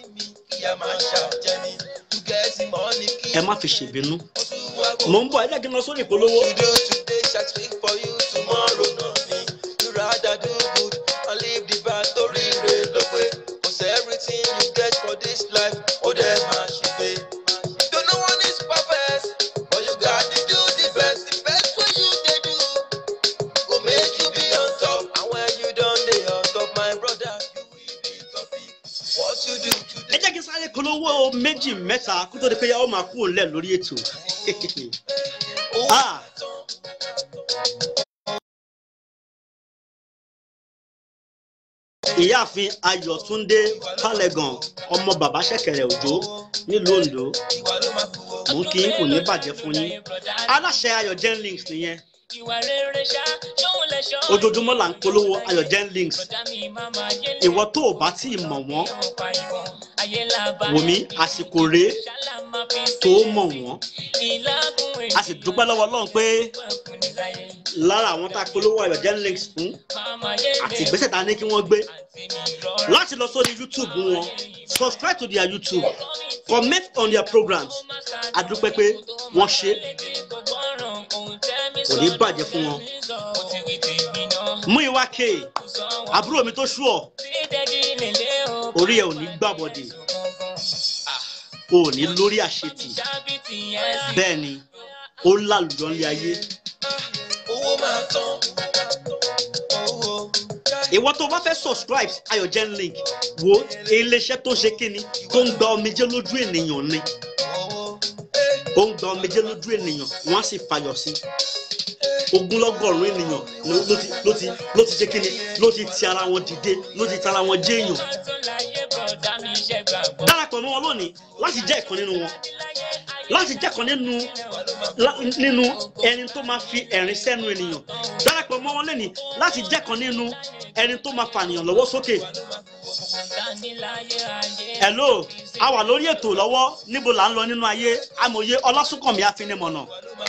ẹ má fi ṣèbínú mò ń bọ̀ ẹ jẹ́ kí n lọ sórí ìpolówó. Today, today shall speak for you, tomorrow nothing. You rather do good and leave the bad story real away. Cause everything you get for this life, oh damn, man, she pay. You know one is perfect, but you got to do the best. The best way you they do, go make you be on top. And when you done the on top, my brother, you will be topic. What you do ẹ today? jẹ́ kí n sáré polówó méjì mẹ́ta kó tó di pé yàwó máa kú òǹlẹ̀ lórí ètò. Ah, ìyáàfin ayọ̀túndé pálẹ̀gàn ọmọ bàbá ṣẹ̀kẹ̀rẹ̀ òjò nílùú ondo mò ń kí yín kò ní bàjẹ́ fún yín aláṣẹ ayọ̀ gen links nìyẹn ìwà rere ṣá ṣóun lè ṣọ́ ojoojúmọ́ là ń polówó ayọ̀ gen links bọ̀dá mi máa máa yé lé ìwọ tó o bá tí ì mọ̀ wọ́n ọ̀pá ìbọn ayé làbá wò mí àsìkò rèé ṣálá máa fi tó o mọ̀ wọ́n ìlágùn a sì dúpẹ́ lọ́wọ́ ọlọ́run pé ẹ̀kún níláyé lára àwọn tá a polówó ayọ̀ gen links fún máa máa yé àti lé ìgbésẹ̀ tá a ní kí wọ́n gbé àti mi rọra láti lọ sórí youtube wọn subscribe to their youtube comment on their programs a dúpẹ́ pé wọ́n ṣe é kò ní bàjẹ́ fún wọn. mú ìwà kéè àbúrò mi tó ṣú ọ orí ẹ ò ní gbàbọdè o ò ní lórí àṣetì bẹ́ẹ̀ ni ó lálùjọ ńlẹ ayé Owó máa tán. Owó. ìwọ tó bá fẹ́ subscribe ayọ̀ gen link wo iléeṣẹ́ tó ń ṣe kíni tó ń gba omijé lójú ènìyàn ni Owó. ó ń gba omijé lójú ènìyàn wọ́n á sì fayọ̀ sí ogunlọ́gọ́rùn ènìyàn ló ló ti ló ti ló ti ṣe kíni ló ti ti ara wọn dìde ló ti ti ara wọn jẹ́ èèyàn darapọ̀ mọ́ wọn lónìí láti jẹ́ ìkan nínú wọn láti jẹ́ ìkan nínú lá- nínú ẹni tó máa fi ẹ̀rín sẹ́nu ènìyàn darapọ̀ mọ́ wọn lónìí láti jẹ́ ìkan nínú ẹni tó máa fànìyàn lọ́wọ́ sókè hello a wà lórí ètò lọ́wọ́ níbo là ń lọ nínú ayé amòye ọlásùnkànmí afinimọ̀nà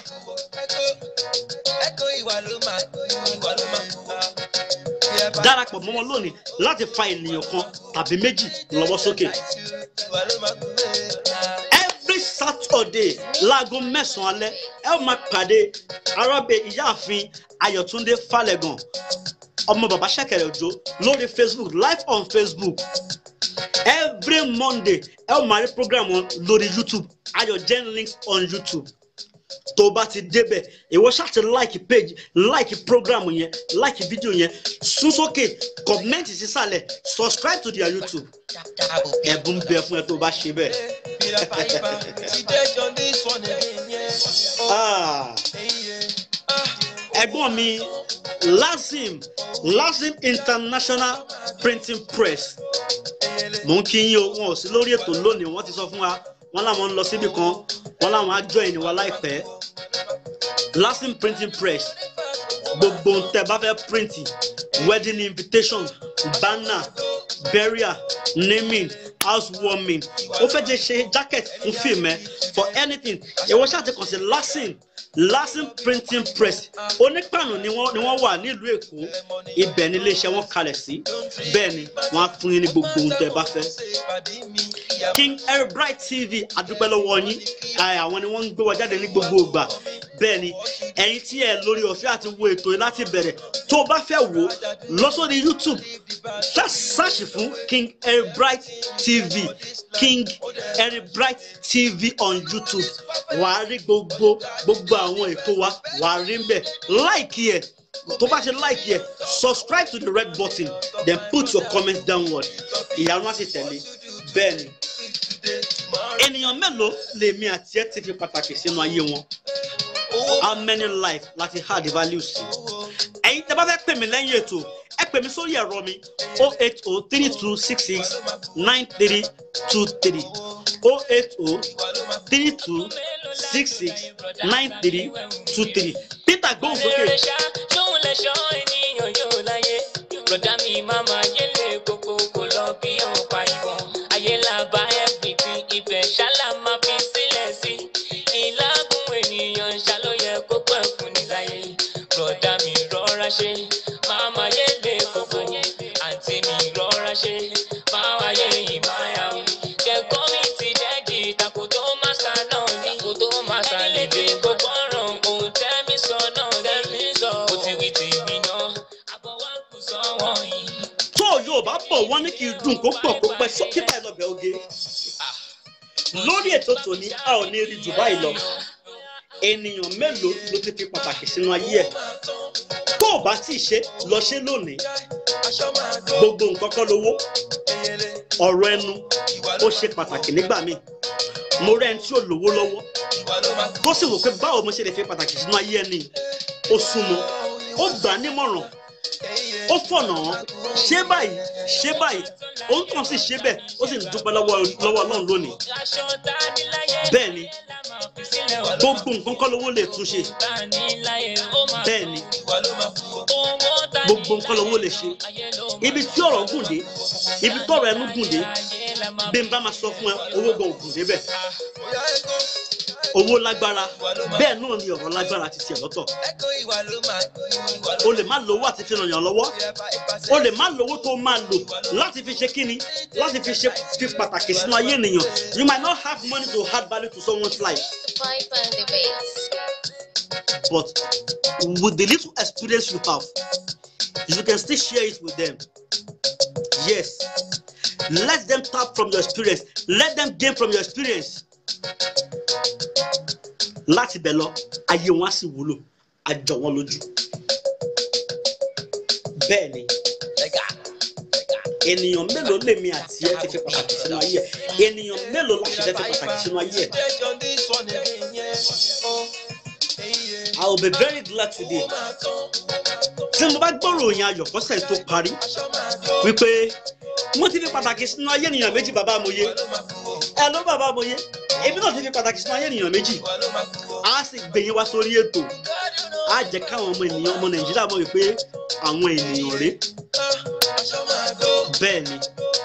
Ẹ̀kọ́ ẹ̀kọ́ ìwà ló máa ìwà ló máa kú wa. Bí ẹ bá darapọ̀ mọ́ wọn lónìí láti fa ènìyàn kan tàbí méjì lọ́wọ́ sókè ìwà ló máa kú wa. every saturday láago mẹ́sàn-án alẹ́ ẹ ó máa pàdé arábẹ̀ ìyáàfin ayọ̀túndé falẹ̀gàn ọmọ bàbá ṣẹ̀kẹ̀rẹ̀ òjò lórí facebook live on facebook every monday ẹ ó máa rí program wọn lórí youtube ayọ̀ gen links on youtube tó o bá ti débẹ̀ ìwọ ṣáà ti like page like program yẹn like video yẹn sún sókè comment sísàlẹ̀ subscribe to their youtube ẹ̀bùn bẹ fún ẹ tó o bá ṣe bẹ́ẹ̀. Bí ẹ bá ibà ti dé jọ this one again yẹn. Ah, Ẹyẹ. Ah. ẹ̀gbọ́n mi lazim lazim international printing press mò ń kí yín o wọn ò sí lórí ètò lónìí wọ́n ti sọ fún wa wọ́n láwọn ń lọ síbì kan wọ́n láwọn á join wa láìpẹ́ lazim printing press gbogbo ń tẹ́ bá fẹ́ print wedding invitation banner burial naming housewarming ó fẹ́ jẹ́ ṣe jacket fún fíìmù ẹ for anything ìwọ ṣáà ti kàn sí lazim lazim printing press onípànù ni wọ́n ni wọ́n wà nílùú èkó ibẹ̀ ni iléeṣẹ́ wọn kalẹ̀ sí bẹ́ẹ̀ ni wọ́n á fún yín ní gbogbo ohun tẹ́ ẹ bá fẹ́ king airbright tv adúpẹ́ lọ́wọ́ yín Ẹ, àwọn ni wọ́n ń gbé wa jáde ní gbogbo ìgbà bẹ́ẹ̀ ni ẹ̀yin tí ẹ lórí ọ̀fẹ́ àti wo ètò yìí láti bẹ̀rẹ̀ tó o bá fẹ́ wò ó lọ sórí youtube just search fún king airbright tv king airbright tv on youtube wà á rí gbogbo gbogbo àwọn ètò wa wà á rí ń bẹ̀ láìkí ẹ̀ tó bá ṣe láìkí ẹ̀ subscribe to the red button then put your comment downward ìyanu á sì tẹ̀lé bẹ́ẹ̀ ni ènìyàn mélòó lèmi àti ẹ ti fi pàtàkì sínú ayé wọn how many life láti hard value sí ẹ̀yin tẹ́ bá fẹ́ pè mí lẹ́yìn ètò ẹ pè mí sórí ẹ̀rọ mi o eight o three two six six nine three two three o eight o three two six six nine three two three peter gbóhùn sókè. tóun lè ṣọ́ ènìyàn yóò láyé bùrọ̀dá mi máa máa yẹlé kókó kó lọ bí ọ̀pá ìbọn ayé là bá everything ibẹ̀ ṣálá máa fi sílẹ̀ sí ìlágùn ènìyàn ṣàlóyẹ kó pẹ́ fún níláyé bùrọ̀dá mi rọra ṣe máa máa yẹlé kókó àǹtí mi rọra ṣe máa wáyé ìmáyàwó kẹ́kọ̀ọ́ mi ti dẹ́gì tako tó má sá náà ní tako tó má sá lè dé gbogbo ọ̀ràn ohun tẹ́mi sọ náà tẹ́mi sọ ó ti wí tèmi náà àbọ̀ wá kù sọ́wọ́ yìí. tó yóò bá bọ̀ wọ́n ní kí n dùn kó pọ̀ kó pẹ́ sókè báyìí lọ́bẹ̀ oge lórí ètò tòní a ò ní rí jù báyìí lọ ènìyàn mélòó ló ti fi pàtàkì sínú ayé ẹ̀ tó o bá tí ì ṣe lọ ṣe lónìí gbogbo nǹkan kọ́ lówó ọ̀rọ̀ ẹnu ó ṣe pàtàkì nígbà míì mo rẹ́ ẹni tí ò lówó lọ́wọ́ tó sì wò pé báwo mo ṣe lè fi pàtàkì sínú ayé ẹni ó súnmọ́ ó gbà á nímọ̀ràn ó fọ̀nà hàn ṣé báyìí ṣé báyìí òun kàn sì ṣe bẹ́ẹ̀ ó sì ń dúpẹ́ lọ́wọ́ lọ́wọ́ ọlọ́run lónìí aṣọ tá a ní láyé bẹ́ẹ̀ ni la máa fi sílẹ̀ wọ̀ gbogbo nǹkan kọ́ lówó lè tún ṣe tá a ní láyé ó máa bẹ́ẹ̀ ni owó tá a ní gbogbo nǹkan lówó lè ṣe ayé ló ibi tí ọ̀rọ̀ gùn dé ibi tọ̀rọ̀ ẹnu gùn dé ayé la máa bí n bá máa sọ fún ẹ owó gan ògùn débẹ̀ owó lágbára bẹ́ẹ̀ náà ni ọ̀rọ̀ lágbára ti tiẹ̀ lọ́tọ̀ o lè má lówó àti fi ràn yàn lọ́wọ́ o lè má lówó tó máa lò láti fi ṣe kíni láti fi ṣe fi pàtàkì sínú ayé ènìyàn you might not have money to add value to someone's life Pipe and the bass. but with the little experience you have you can still share it with them yes let them tap from your experience let them gain from your experience láti bẹ̀ lọ ayé wọn á sì wúlò á jọ wọn lójú bẹ́ẹ̀ ni ènìyàn mélòó lèmi àti ẹ ti fi pàtàkì sínú ayé ẹ ènìyàn mélòó láti fẹ́ fi pàtàkì sínú ayé ẹ I will be very glad today tí mo bá gbọ́ ròyìn ayọ̀ kọ́sẹ̀ tó parí wípé wọ́n ti fi pàtàkì sínú ayé ènìyàn méjì bàbá amòye ẹ ló bàbá amòye èmi náà ti fi pàtàkì sínú ayé ènìyàn méjì a sì gbẹ̀yìn wá sórí ètò a jẹ́ káwọn ọmọ ènìyàn ọmọ nàìjíríà mọ̀ wípé àwọn ènìyàn rèé bẹ́ẹ̀ ni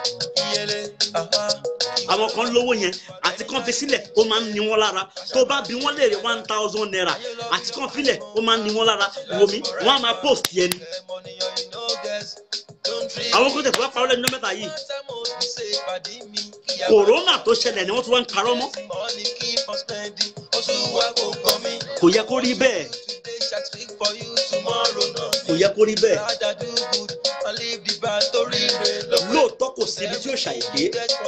àwọn kan lówó yẹn àti kan fi sílẹ̀ ó máa ń ní wọn lára tó bá bí wọ́n léèrè one thousand naira àti kan filẹ̀ ó máa ń ní wọn lára wò mí wọ́n á máa post yẹn ni àwọn kan tẹ̀síwá parọ́ lẹ́nu mẹ́ta yìí kòrónà tó ṣẹlẹ̀ ni wọ́n tún wá ń parọ́ mọ́ kò yẹ kó rí bẹ́ẹ̀ kò yẹ kó rí bẹ́ẹ̀ lóòótọ́ kò sí ibi tí ó ṣàyèdè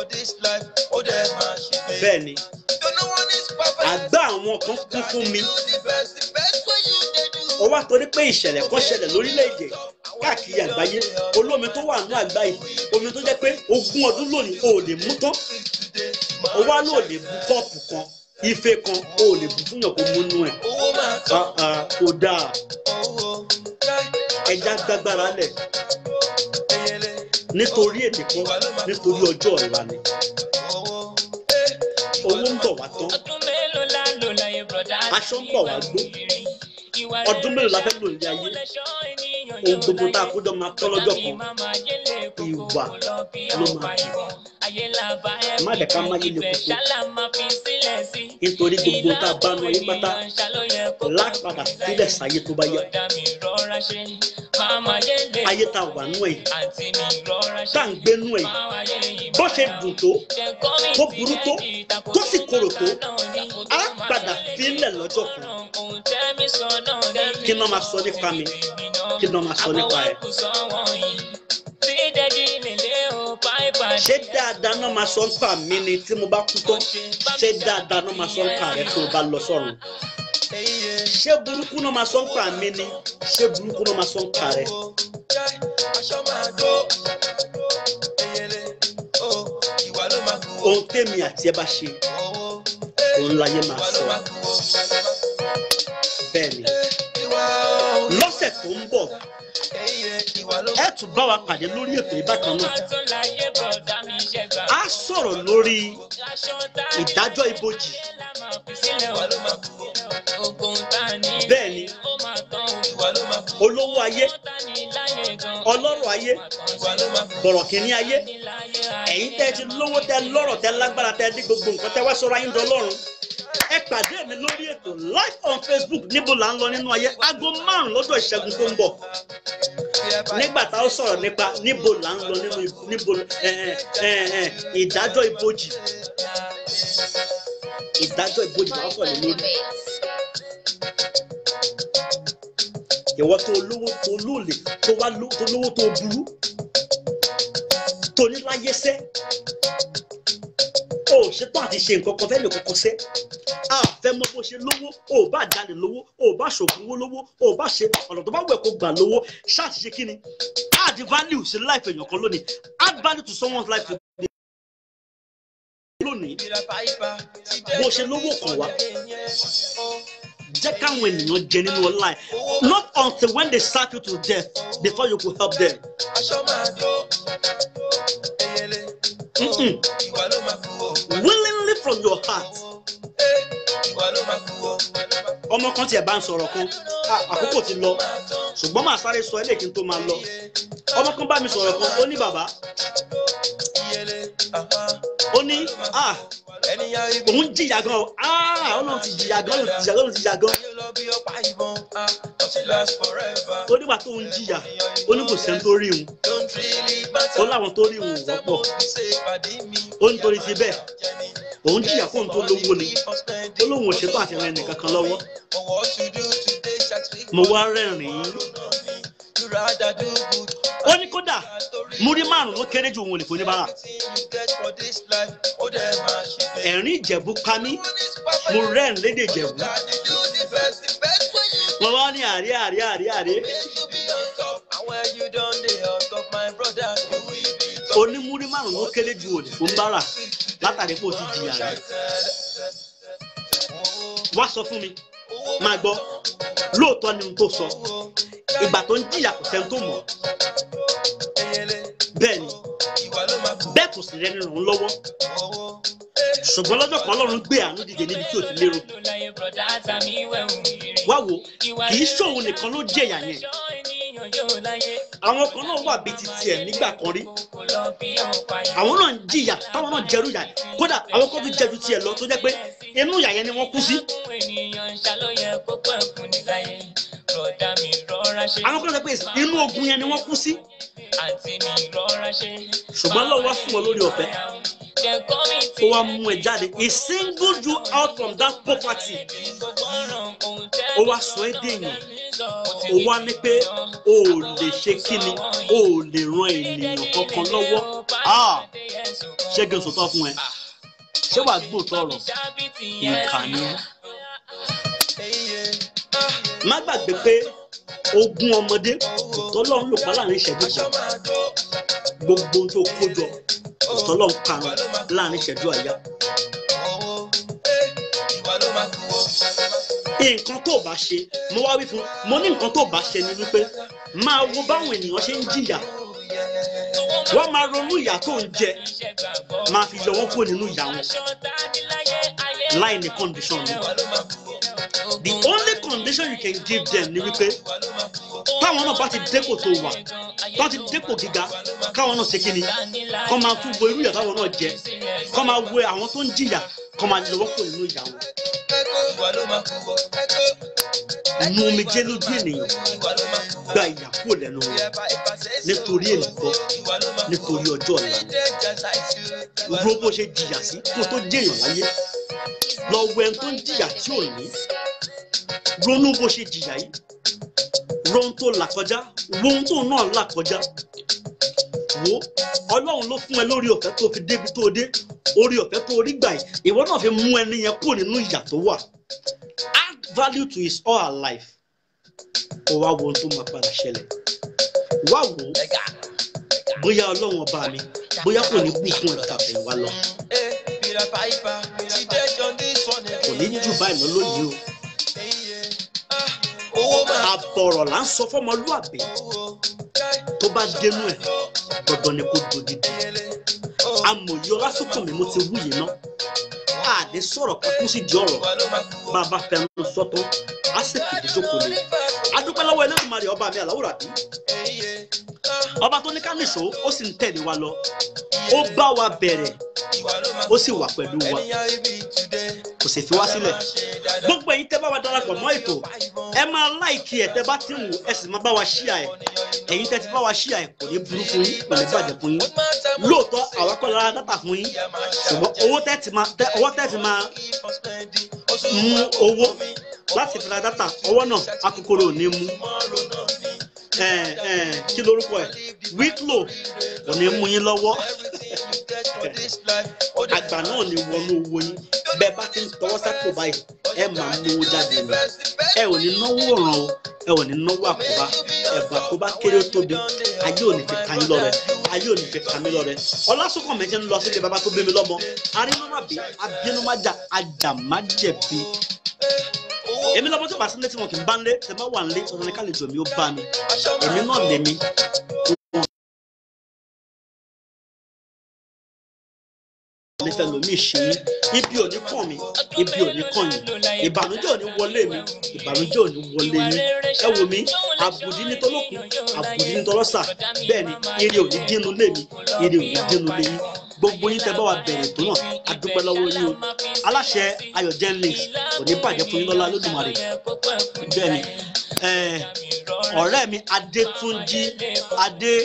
bẹ́ẹ̀ ni àgbà àwọn kan kún fún mi ó wá torí pé ìṣẹ̀lẹ̀ kan ṣẹlẹ̀ lórílẹ̀‐èdè káàkiri àgbáyé olómi tó wà ní àgbáyé omi tó jẹ́ pé ogún ọdún lónìí o ò lè mú tán ó wá lò lè bu kọ́ọ̀pù kan ife kan o ò lè bu fún yàn kó mú nú ẹ̀ Ah, ah, kò dáa ẹja gbágbára lẹ̀ nítorí èdè kan nítorí ọjọ́ ọ̀la ni owó ń bọ̀ wá tán ọdún mélòó la lò láyé bùrọ̀dá Aṣọ ń bọ̀ wá gbó. Ọdún mélòó la fẹ́ lò ní ayé? ohun gbogbo tá a kó jọ máa tọ́ lọ́jọ́ kan ìwà ló máa kù Má jẹ́ ká máyé le koko. nítorí gbogbo tá a bá nu ayé pátá lápadà sílẹ̀ sáyé tó bá yẹ ayé tá a wà nú ẹ̀ tá à ń gbé nú ẹ̀ bó ṣe dùn tó tó burú tó tó sì korò tó á padà sílẹ̀ lọ́jọ́ kan kí ni wọ́n máa sọ nípa mi kí ni wọ́n máa sọ nípa ẹ̀ ṣé dáadáa náà máa sọ nípa mi ni tí mo bá kú tán ṣé dáadáa náà máa sọ nípa rẹ tí mo bá lọ sọ́run ṣé burúkú náà máa sọ nípa mi ni ṣé burúkú náà máa sọ nípa rẹ ohun tèmi àti ẹ bá ṣe òun láyé máa sọ bẹ́ẹ̀ ni lọ́sẹ̀ tó ń bọ̀ ẹ tún bá wa pàdé lórí ètò ìbákan náà a sọ̀rọ̀ lórí ìdájọ́ ibojì bẹ́ẹ̀ ni olówó ayé ọlọ́rọ̀ ayé bọ̀rọ̀kìnní ayé ẹ̀yin tẹ́ ti lówó tẹ́ lọ́rọ̀ tẹ́ lágbára tẹ́ dé gbogbo nǹkan tẹ́ wá sọ̀rọ̀ ayé ń dọlọ́run ẹ pàdé mi lórí ètò live on facebook níbo là ń lọ nínú ayé aago márùn lọ́jọ́ ìṣẹ́gun tó ń bọ̀ nígbà tá a sọ̀rọ̀ nípa níbo là ń lọ nínú níbo ẹ ẹ ẹ ìdájọ́ ibojì ìdájọ́ ibojì là ń sọ̀rọ̀ lé lórí ìwọ tó lówó tó lóòlè tó wá ló- tó lówó tó burú tó ní láyé sẹ́ o ò ṣetán àti ṣe nǹkan kan fẹ́ lè kọ́kọ́ sẹ́ a fẹ́ mọ bó ṣe lówó o ò bá jalè lówó o ò bá ṣògùnwó lówó o ò bá ṣe ọ̀nà tó bá wẹ̀ kó gbà lówó ṣáàtì ṣe kí ni add value sí life èèyàn kan lónìí add value to someone's life lónìí bó ṣe lówó kan wá jẹ́ káwọn ènìyàn jẹ nínú ọlá ẹ̀ not until when they serve you to death before you could help them. Mm-mm. willingly from your heart ọmọ kan tiẹ̀ bá ń sọ̀rọ̀ kan "Ah, àkókò ti lọ ṣùgbọ́n màá sáré sọ eléyìí kí n tó máa lọ ọmọ kan bá mi sọ̀rọ̀ kan ó ní bàbá ó ní ah òun jìyà gan o ah ọlọ́run ti jìyà gan ọlọ́run ti jìyà gan ọlọ́run ti jìyà gan ó nígbà tó ń jìyà ó ní kò sẹ́ni tó rí òun ó láwọn tó rí òun ò wọ́pọ̀ ó ní torí ti bẹ́ẹ̀ òun jìyà fóun tó lówó ni ó lóun ò ṣetán àti rẹ nìkan kan lọ́wọ́ mo wá rẹ́rìn-ín ó ní kódà múrí márùn ló kéré ju òun ò lè fún oníbàárà ẹ̀rín ìjẹ̀bú pa mí mo rẹ́rìn lédè ìjẹ̀bú mo wá ní àrí àrí àrí àrí onímúrí márùn ló kéré ju òní fún bàrà látàrí pé o ti jìyà rẹ wá sọ fún mi máa gbọ́ lóòótọ́ ni n tó sọ ìgbà tó ń jìyà kò sẹ́ni tó mọ̀ bẹ́ẹ̀ ni bẹ́ẹ̀ kò sì rẹni ràn án lọ́wọ́ ṣùgbọ́n lọ́jọ́ kan ọlọ́run gbé àánú dìde níbi tí ò ti lérò wá wo kì í ṣòun nìkan ló jẹ̀yà yẹn àwọn kan náà wà bíi ti tiẹ̀ nígbà kan rí àwọn náà ń jìyà táwọn náà jẹrú yà kódà àwọn kan tún jẹjú tiẹ̀ lọ tó jẹ́ pé inú ìyà yẹn ni wọ́n kú sí àwọn kan sọ pé inú ogun yẹn ni wọ́n kú sí ṣùgbọ́n lọ́wọ́ wá fún ọ lórí ọ̀fẹ́ ó wá mú ẹ jáde he singled you out from that poverty ó wá sọ ẹ́ dèèyàn ó wá ní pé o ò lè ṣe kíni o ò lè ran ènìyàn kankan lọ́wọ́ Ah, ṣé kí n sòtọ́ fún ẹ ṣé wàá gbóòótọ́ ọ̀rọ̀ ìkà ni ẹ́ má gbàgbé pé ogún ọmọdé tọ́lọ́run lò pa láàrin ìṣẹ́jú kan gbogbo ohun tó kó jọ tọ́lọ́run karùn láàrin ìṣẹ́jú àyà nǹkan tó bá ṣe mo wá wí fún mo ní nǹkan tó bá ṣe ni wípé máa wo báwọn ènìyàn ṣe ń jìyà wọ́n máa ronú ìyà tó ń jẹ máa fi yọ wọ́n kúrò nínú ìyà wọn láì ní condition ni the only condition you can give them ni wípé táwọn náà bá ti dépò tó wà bá ti dépò gíga káwọn náà ṣe kí ni kọ́ máa tún wo irú ìyà táwọn náà jẹ kọ́ máa wo àwọn tó ń jìyà kọ́ máa lọ́wọ́ kúrò nínú ìyà wọn nu omijé lójú ènìyàn gba ìyà kúrò lẹ́nu wọn nítorí ènìkọ́ nítorí ọjọ́ ọ̀la ro bó ṣe jìyà sí kó tó jẹ́yàn láyé lọ wo ẹni tó ń jìyà tí ò ní ronú bó ṣe jìyà yìí ro ohun tó là kọjá wo ohun tó náà là kọjá wo ọlọ́run ló fún ẹ lórí ọ̀fẹ́ tó fi débi tó dé orí ọ̀fẹ́ tó rí gbà yìí ìwọ náà fi mú ẹni yẹn kúrò nínú ìyà tó wà add value to his or her life ó wá wo ohun tó máa padà ṣẹlẹ̀ wá wò ó bóyá ọlọ́run ọba mi bóyá kò ní bùkún ẹ̀ka àfẹ̀yìnwá lọ kò ní jù báyìí lọ lónìí o owó máa àbọ̀rọ̀ là ń sọ fọmọlúàbí tó bá dénú ẹ̀ dandan ni kò dòdìdì amòye ọlásùnkànmí mo ti wúyè ná àdé sọ̀rọ̀ kakú sí di ọ̀rọ̀ bá a bá fẹnu sọ́tọ́ á sì fìdí jókòó ni adúpẹ́ lọ́wọ́ Elédùmarè ọba mi àláwùrà bí ọba tó ní ká nìṣó ó sì ń tẹ̀lé wa lọ ó bá wa bẹ̀rẹ̀ ó sì wà pẹ̀lú wa kò sì fi wá sílẹ̀ gbogbo ẹ̀yin tẹ́ bá wa darapọ̀ mọ́ ètò ẹ máa láìkí ẹ̀ tẹ́ bá ti ń wò ẹ sì máa bá wa ṣíà ẹ̀ ẹ̀yin tẹ́ ti bá wa ṣíà ẹ̀ kò ní burú fún yín kò ní bàjẹ́ fún yín lóòótọ́ àwa kọ́ lára dátà fún yín ṣùgbọ́n owó tẹ́ ti máa tẹ́ owó tẹ́ ti máa mú owó láti fi ra dátà ọwọ́ náà akókòrò ò ní mú ẹ ẹ kí lorúkọ ẹ wíklò kò ní mú yín lọ́wọ́ àgbà náà ní wọnú owó yín bẹ́ẹ̀ bá ti ń tọwọ́ sápò báyìí ẹ máa mú owó jáde ni ẹ ò ní náwó ọ̀ràn o ẹ ò ní náwó àkóbá ẹ̀bùn àkóbá kéré ó tóbi ayé ò ní fi ka yín lọ́rẹ ayé ò ní fi ka mí lọ́rẹ ọlásùnkàn mẹ́jẹ ń lọ sílé bàbá tó bí mi lọ́mọ arínúmàbí abínúmájà ajàmájẹ̀bi èmi lọ́mọ tó bá sílé tí wọn kì í bá ń lé tẹ̀ bá wà ń lé ọ̀rọ̀ ní kálíjọ mi ó bá mi èmi náà lèmi nífẹ̀ẹ́ lomi ṣe mí ibi ò ní kàn mí ibi ò ní kàn yín ìbànújẹ́ ò ní wọlé mi ìbànújẹ́ ò ní wọlé yín ẹ wò mí àbùdí ní tọlọ́kùn àbùdí ní tọlọ́sà bẹ́ẹ̀ ni ire ò ní dínú lé mi ire ò ní dínú lé yín gbogbo yín tẹ bá wa bẹ̀rẹ̀ tó náà a dúpẹ́ lọ́wọ́ yín o aláṣẹ ayọ̀ gen links kò ní bàjẹ́ fún yín lọ́la lódùmarè bẹ́ẹ̀ ni ẹ̀, ọ̀rẹ́ mi adétúnjí adé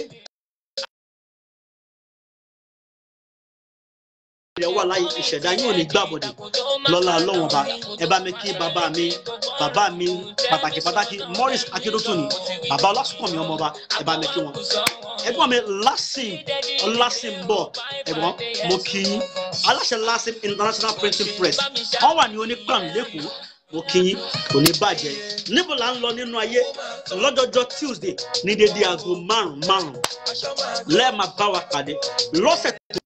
ilẹ̀ wà láyé ìṣẹ̀dá yóò ní gbàbọ̀dẹ̀ lọ́la ọlọ́wọ́n ọba ẹ bá mi kí bàbá mi bàbá mi pàtàkì pàtàkì Morris akérètò ni bàbá ọlásùnkànmí ọmọ ọba ẹ bá mi kí wọn. ẹ̀gbọ́n mi lasim ọlásìm bọ̀ ẹ̀gbọ́n mo kí yín aláṣẹ lasim international printing press wọ́n wà ní onípàn lẹ́kọ̀ọ́ mo kí yín kò ní bàjẹ́ níbo là ń lọ nínú ayé lọ́jọ́jọ́ Tuesday ní dédé aago márùn-ún márùn-ún lẹ́ẹ̀ máa bá wa pàdé lọ́sẹ̀ tó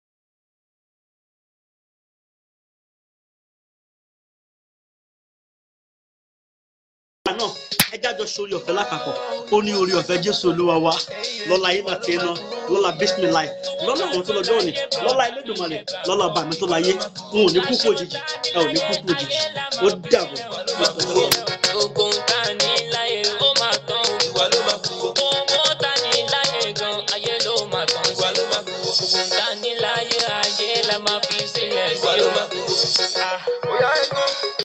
ìgbà náà ẹ jájọ sórí ọ̀fẹ́ lápapọ̀ ó ní orí ọ̀fẹ́ jésù olúwa wa lọ́la yín náà tiẹ̀ náà lọ́la bísímìláì lọ́la àwọn tó lọ́jọ́ òní lọ́la elédùnmarè lọ́la ọba mi tó láyé n ò ní kúkú òjijì ẹ ò ní kúkú òjijì ó dàbọ̀.